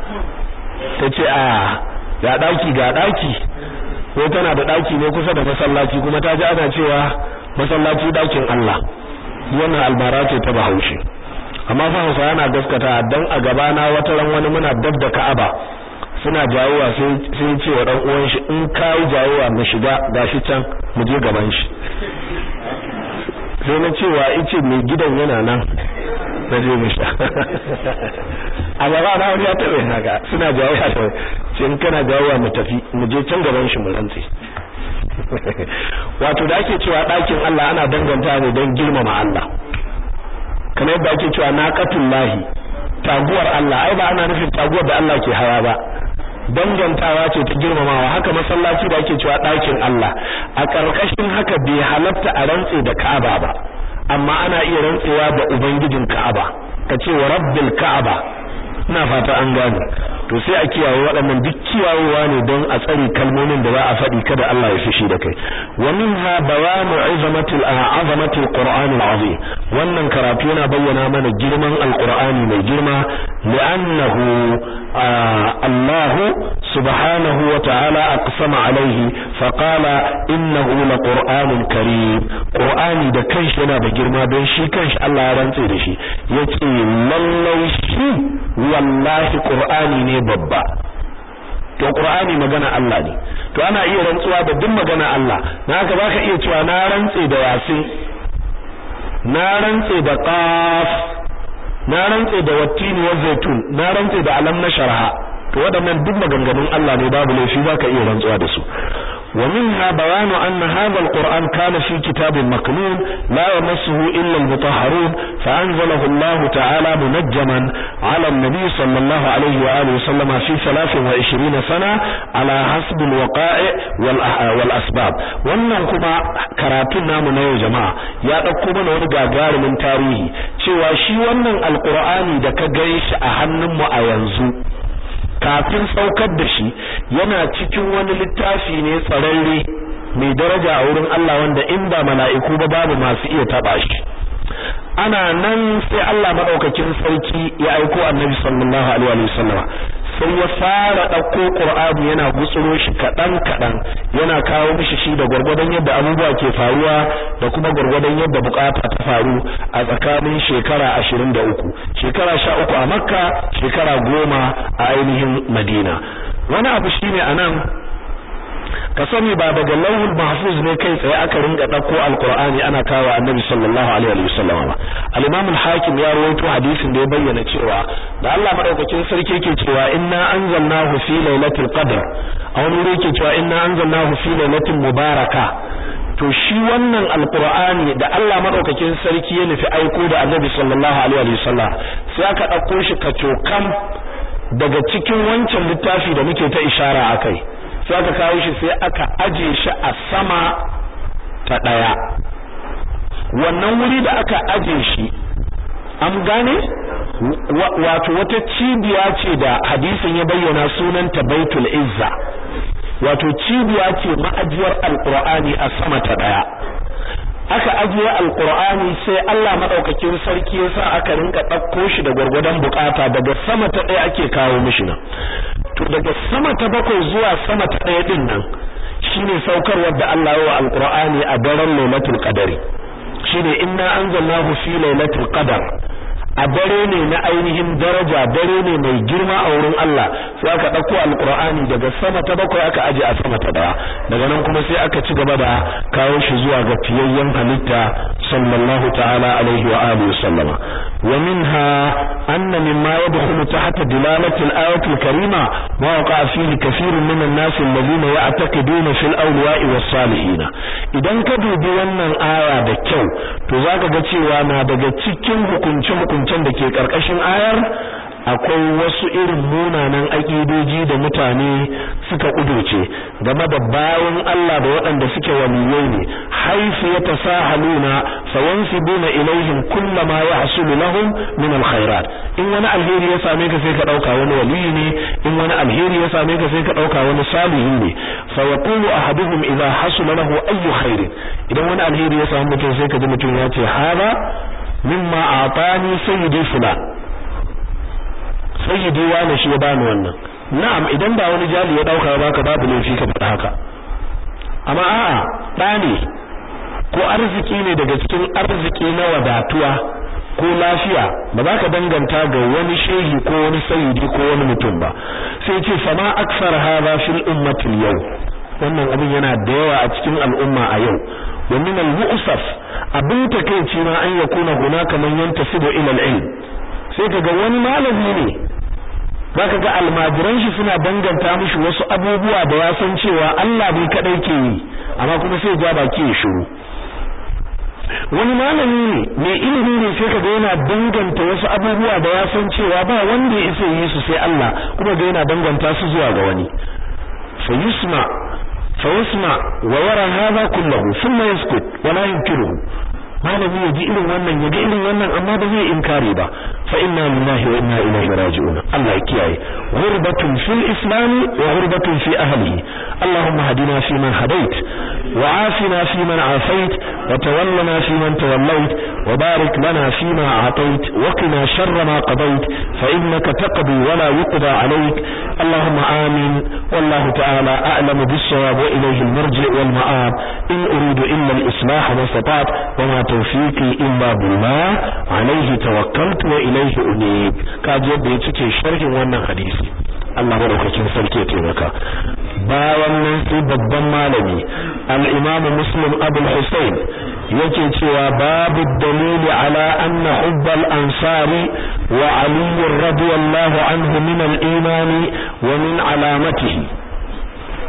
ta ce a ga daki ga daki ko tana da daki ne kusa da masallaci kuma ta ji ana cewa masallaci dakin Allah wannan albara ce ta Bahaushe amma fa Hausa yana gaskata dan a gaba na wata ran wani muna dab da Ka'aba suna jawowa sai sai ce wa dan uwan shi in kai jawowa mu shiga gashi can mu je gaban shi sai na cewa ice mai gidan yana nan na je mu sha a gaba na wani ya taɓa haka suna jawo ya taɓa ce in kana jawowa mu tafi mu je can gaban shi mu rantse wato da ake cewa ɗakin Allah ana danganta ne don girmama Allah kamar yadda ake cewa naqatul lahi taguwar Allah ai ba ana nufin taguwar da Allah ke hawa ba dangantawa ce ta girmamawa haka masallaci da ake cewa ɗakin Allah a ƙarƙashin haka bai halatta a rantse da Ka'aba ba amma ana iya rantsewa da ubangijin Ka'aba kace wa rabbil Ka'aba ina fata an gane to sai a kiyaye waɗannan duk kiyayewa ne don a tsare kalmomin da za a faɗi kada Allah ya fishi da kai wa minha bayanu azamatil azamatil qur'anil azim wannan karatu yana bayyana mana girman alqur'ani mai girma li'annahu Allah subhanahu wa ta'ala aqsama alaihi fa qala innahu laqur'anun karim qur'ani da kanshi yana da girma don shi kanshi Allah ya rantse da shi yace lallai shi wallahi qur'ani ne babba to qur'ani magana Allah ne to ana iya rantsuwa da duk magana Allah na haka baka iya cewa na rantse da yasin na rantse da qaf na rantse da wattini wa zaitun na rantse da alam na sharha to waɗannan duk maganganun Allah ne babu laifi baka iya rantsuwa da su ومنها بيان أن هذا القرآن كان في كتاب مكنون لا يمسه إلا المطهرون فأنزله الله تعالى منجما على النبي صلى الله عليه وآله وسلم في 23 سنة على حسب الوقائع والأسباب wannan kuma karatun namu na yau jama'a ya ɗauko mana wani gagarumin tarihi cewa shi wannan alkur'ani da ka gani shi a hannunmu a yanzu kafin saukar da shi yana cikin wani littafi ne tsararre mai daraja a wurin Allah wanda in ba mala'iku ba babu masu iya taba shi ana nan sai Allah madaukakin sarki ya aiko annabi sallallahu alaihi wasallam sai ya fara dauko Qur'ani yana gutsuro shi kadan kadan yana kawo mishi shi da gurgurdan yadda abubuwa ke faruwa da kuma gurgurdan yadda bukata ta faru a tsakanin shekara 23 shekara 13 a Makka shekara 10 a ainihin Madina wani abu shine anan ka sani ba daga lauhul mahfuz ne kai tsaye aka ringa dauko alqur'ani ana kawo annabi sallallahu alaihi wasallam ba al-imam al-hakim ya rawaito hadisin da ya bayyana cewa da Allah madaukakin sarki yake cewa inna anzalnahu fi lailatul qadr a wani wuri yake cewa inna anzalnahu fi lailatin mubaraka to shi wannan alqur'ani da Allah madaukakin sarki ya nufi aiko da annabi sallallahu alaihi wasallam sai aka dauko shi kacokam daga cikin wancan littafi da muke ta ishara akai sai aka kawo shi sai aka aje shi a sama ta daya wannan wuri da aka aje shi an gane wato wata cibiya ce da hadisin ya bayyana sunanta baitul izza wato cibiya ce ma'ajiyar alqur'ani a sama ta daya aka ajiye alqur'ani sai Allah madaukakin sarki yasa aka rinka ɗauko shi da gwargwadon bukata daga sama ta daya ake kawo mishi nan to daga sama ta bakwai zuwa sama ta ɗaya din nan shine saukarwar da Allah ya wa alqur'ani a daren lailatul qadari shine inna anzalnahu fi lailatul qadar a dare ne na ainihin daraja dare ne mai girma a wurin Allah sai aka dauko alqur'ani daga sama ta bakwai aka aje a sama ta daya daga nan kuma sai aka ci gaba da kawo shi zuwa ga fiyayyen halitta sallallahu ta'ala alaihi wa alihi wasallama wa minha anna mimma yadkhulu tahta dilalati al-ayati al-karima ma waqa fihi kathirun min an-nas alladhina ya'taqiduna fil awliya'i was-salihin idan ka dubi wannan aya da kyau to zaka ga cewa na daga cikin hukunce hukuncen da ke karkashin ayar akwai wasu irin munanan aƙidoji da mutane suka kudurce game da bayan Allah da waɗanda suke waliyai ne haifu ya tasahaluna fayansibuna ilaihim kullama yahsulu lahum min alkhairat in wani alheri ya same ka sai ka dauka wani waliyi ne in wani alheri ya same ka sai ka dauka wani salihi ne fa yaqulu ahaduhum idha hasula lahu ayyu khairin idan wani alheri ya same mutum sai ka ji mutum ya ce hada mimma atani sayyidi fulan sayyidi wani shi ya bani wannan na'am idan ba wani jali ya dauka baka babu laifi ka faɗa haka amma a'a da ne ko arziki ne daga cikin arziki na wadatuwa ko lafiya ba za ka danganta ga wani shehi ko wani sayyidi ko wani mutum ba sai ce fama aksar hadha fil ummati yau wannan abin yana da yawa a cikin al'umma a yau wa min al-mu'saf abin takeici ma an yakuna hunaka man yantasibu ila al-ilm sai kaga wani malami ne zaka ga almajiran shi suna danganta mishi wasu abubuwa da ya san cewa Allah bai kadai ke yi amma kuma sai ja baki ya shiru wani malami ne mai ilimi ne sai kaga yana danganta wasu abubuwa da ya san cewa ba wanda ya isa yi su sai Allah kuma ga yana danganta su zuwa ga wani fa yusma fa yusma wa yara hadha kullahu thumma yaskut wa la yunkiruhu malami ya ji irin wannan ya ga irin wannan amma ba zai inkari ba fa inna lillahi wa inna ilaihi raji'un Allah ya kiyaye ghurbatun fil islam wa ghurbatun fi ahlihi allahumma hadina fi man hadait wa afina fi man afait wa tawallana fi man tawallait wa barik lana fi ma atait wa qina sharra ma qadait fa innaka taqdi wa la yuqda alayk allahumma amin wallahu ta'ala a'lamu bis-sawab wa ilayhi al-marji' wal ma'ab in uridu illa al-islah ma istata'tu wa ma tawfiqi illa billah alayhi tawakkaltu wa ilayhi unib kaji yadda ya cike sharhin wannan hadisi Allah madaukakin sarki ya taimaka bayan nan sai babban malami al-Imam Muslim Abu Hussein yake cewa babu dalili ala anna hubbal ansari wa Ali radiyallahu anhu min al-iman wa min alamatihi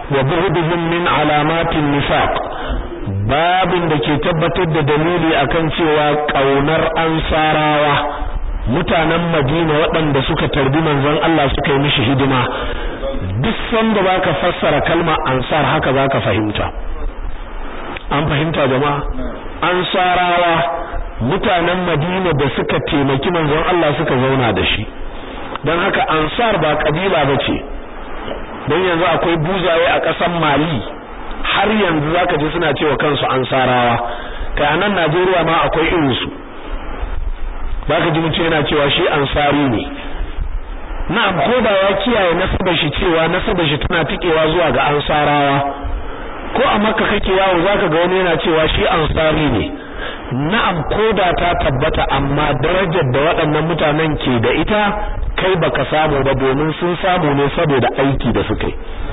wa bu'dihim min alamatin nifaq babin da ke tabbatar da dalili akan cewa kaunar ansarawa mutanen Madina waɗanda suka tarbi manzon Allah suka yi mishi hidima duk sanda baka fassara kalma ansar haka zaka fahimta an fahimta jama'a ansarawa mutanen Madina da suka taimaki manzon Allah suka zauna da shi don haka ansar ba kabila bace don yanzu akwai buzaye a ƙasar Mali har yanzu zaka ji suna cewa kansu ansarawa kai anan Najeriya ma akwai irin su zaka ji mutum yana cewa shi ansari ne na'am ko da ya kiyaye nasabar shi cewa nasabar shi tana tikewa zuwa ga ansarawa ko a makka kake yawo zaka ga wani yana cewa shi ansari ne na'am ko da ta tabbata amma darajar da waɗannan mutanen ke da ita kai baka samu ba domin sun samu ne saboda aiki da suka yi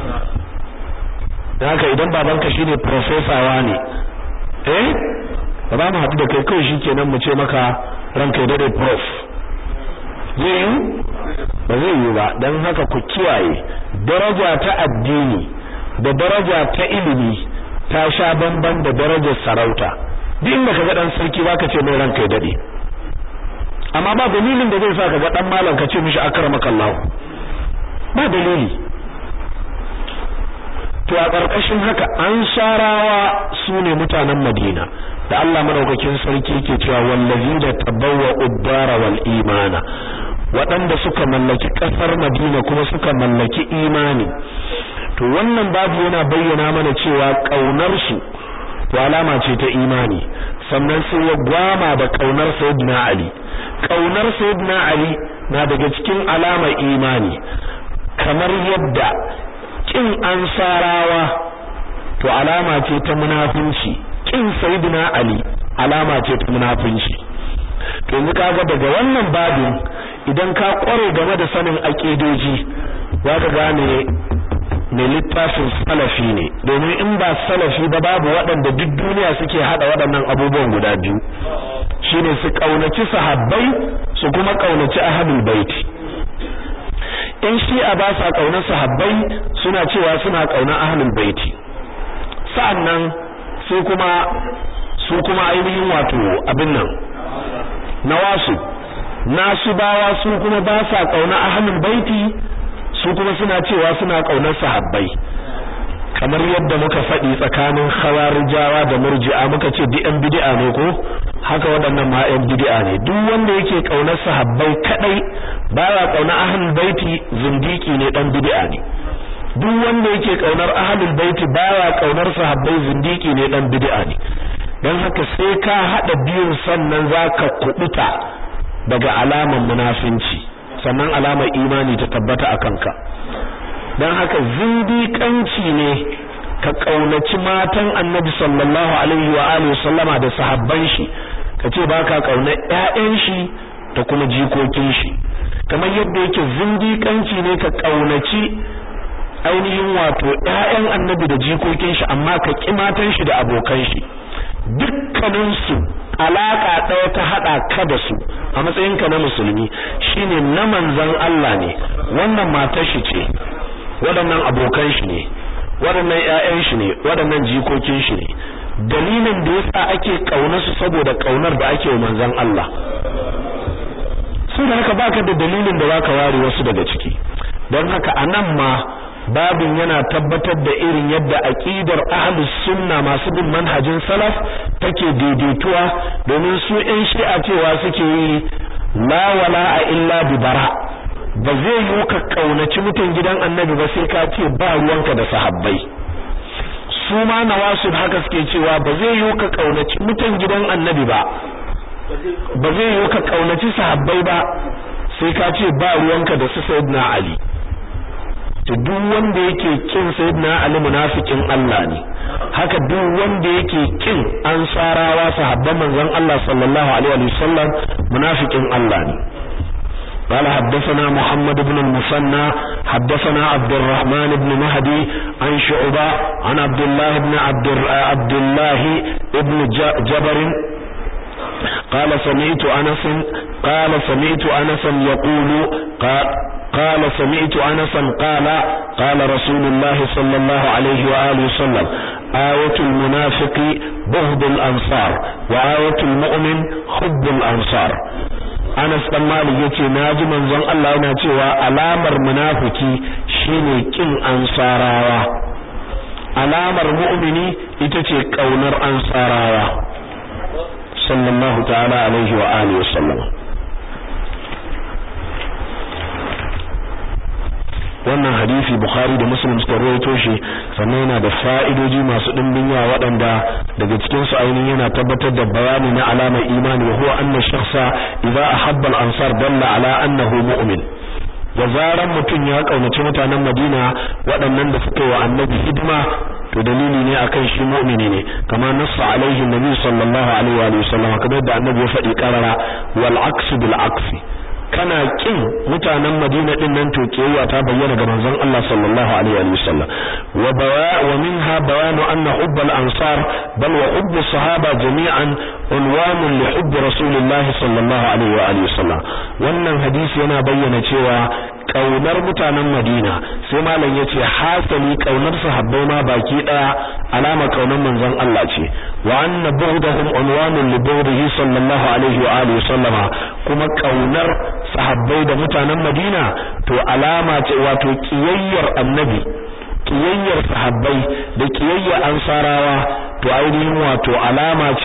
haka idan babanka shine professor ne eh ba za mu haɗu da kai kawai shikenan mu ce maka ranka ya dade prof zai yi ba zai yi ba don haka ku kiyaye daraja ta addini da daraja ta ilimi ta sha bamban da darajar sarauta duk inda kaga dan sarki baka ce mai ranka ya dade amma ba dalilin da zai sa kaga dan malam ka ce mishi akramaka Allah ba dalili to a ƙarƙashin haka an sharawa su ne mutanen Madina da Allah madaukakin sarki yake cewa wallazina tabawwa uddara wal imana waɗanda suka mallaki ƙasar Madina kuma suka mallaki imani to wannan babu yana bayyana mana cewa ƙaunar su to alama ce ta imani sannan sai ya gwama da ƙaunar Sayyidina Ali ƙaunar Sayyidina Ali na daga cikin alamar imani kamar yadda kin ansarawa to alama ce ta munafunci kin sayyidina ali alama ce ta munafunci to yanzu kaga daga wannan babin idan ka kware game da sanin aqidoji zaka gane ne littafin salafi ne domin in ba salafi ba babu waɗanda duk duniya suke hada waɗannan abubuwan guda biyu shine su kaunaci sahabbai su kuma kaunaci ahlul baiti in shi'a ba sa kaunar sahabbai suna cewa suna kaunar ahlul baiti sa'annan su kuma su kuma ainihin wato abin nan nawasu nasu bawa su kuma ba sa kaunar ahlul baiti su kuma suna cewa suna kaunar sahabbai kamar yadda muka faɗi tsakanin khawarijawa da murji'a muka ce duk ɗan bid'a ne ko haka waɗannan ma ɗan bid'a ne duk wanda yake kaunar sahabbai kadai baya kaunar ahlul baiti zindiki ne ɗan bid'a ne duk wanda yake kaunar ahlul baiti baya kaunar sahabbai zindiki ne ɗan bid'a ne dan haka sai ka hada biyun sannan zaka kubuta daga alaman munafinci sannan alamar imani ta tabbata akan ka dan haka zindiƙanci ne ka kaunaci matan annabi sallallahu alaihi wa alihi sallama da sahabban shi kace baka kaunar ƴaƴan shi da kuma jikokin shi kamar yadda yake zindiƙanci ne ka kaunaci ainihin wato ƴaƴan annabi da jikokin shi amma ka ki matan shi da abokan shi dukkanin su alaka ɗaya ta hada ka da su a matsayinka na musulmi shine na manzon Allah ne wannan matar shi ce waɗannan abokan shi ne waɗannan ƴaƴan shi ne waɗannan jikokin shi ne dalilin da yasa ake kauna su saboda kaunar da ake wa manzon Allah da haka baka da dalilin da zaka ware wasu daga ciki don haka anan ma babin yana tabbatar da irin yadda aqidar ahlus sunna masu bin manhajin salaf take daidaituwa domin su ƴan shi'a cewa suke yi la wala illa bi bara ba zai yi ka kaunaci mutan gidan annabi ba sai ka ce ba ruwanka da sahabbai su ma nawasu haka suke cewa ba zai yi ka kaunaci mutan gidan annabi ba ba zai yi ka kaunaci sahabbai ba sai ka ce ba ruwanka da su sayyidina ali to duk wanda yake kin sayyidina ali munafikin Allah ne haka duk wanda yake kin ansarawa sahabban manzon Allah sallallahu alaihi wasallam munafikin Allah ne قال حدثنا محمد بن المثنى حدثنا عبد الرحمن بن مهدي عن شعبة عن عبد الله بن عبد عبد الله بن جبر قال سمعت أنس قال سمعت أنس يقول قال قال سمعت أنسا قال قال رسول الله صلى الله عليه وآله وسلم آية المنافق بغض الأنصار وآية المؤمن حب الأنصار Anas dan Malik yace naji manzon Allah yana cewa alamar munafiki shine kin ansarawa alamar mu'mini ita ce kaunar ansarawa sallallahu ta'ala alaihi wa alihi wasallam wannan hadisi Bukhari da Muslim suka rawaito shi sannan yana da fa'idoji masu dimbin yawa waɗanda daga cikin su ainihin yana tabbatar da bayani na alamar imani wa huwa anna shakhsa idza ahabba al-ansar dalla ala annahu mu'min da zaran mutum ya kaunaci mutanen Madina waɗannan da suka wa annabi hidima to dalili ne akan shi mu'mini ne kama nassa alaihi nabi sallallahu alaihi wa sallam kamar da annabi ya faɗi karara wal aksu bil aksi kana kin mutanen Madina din nan to kiyaya ta bayyana ga manzon Allah sallallahu alaihi wa sallam wa bawa wa minha bayanu anna hubb al ansar bal wa hubb sahaba jami'an unwan li hubb rasulillah sallallahu alaihi wa alihi sallam wannan hadisi yana bayyana cewa kaunar mutanen Madina sai malam yace hasali kaunar sahabbai ma baki daya alama kaunar manzon Allah ce wa anna bughdahum unwanun li bughdihi sallallahu alaihi wa alihi sallama kuma kaunar sahabbai da mutanen Madina to alama ce wato kiyayyar annabi kiyayyar sahabbai da kiyayyar ansarawa to ainihin wato alama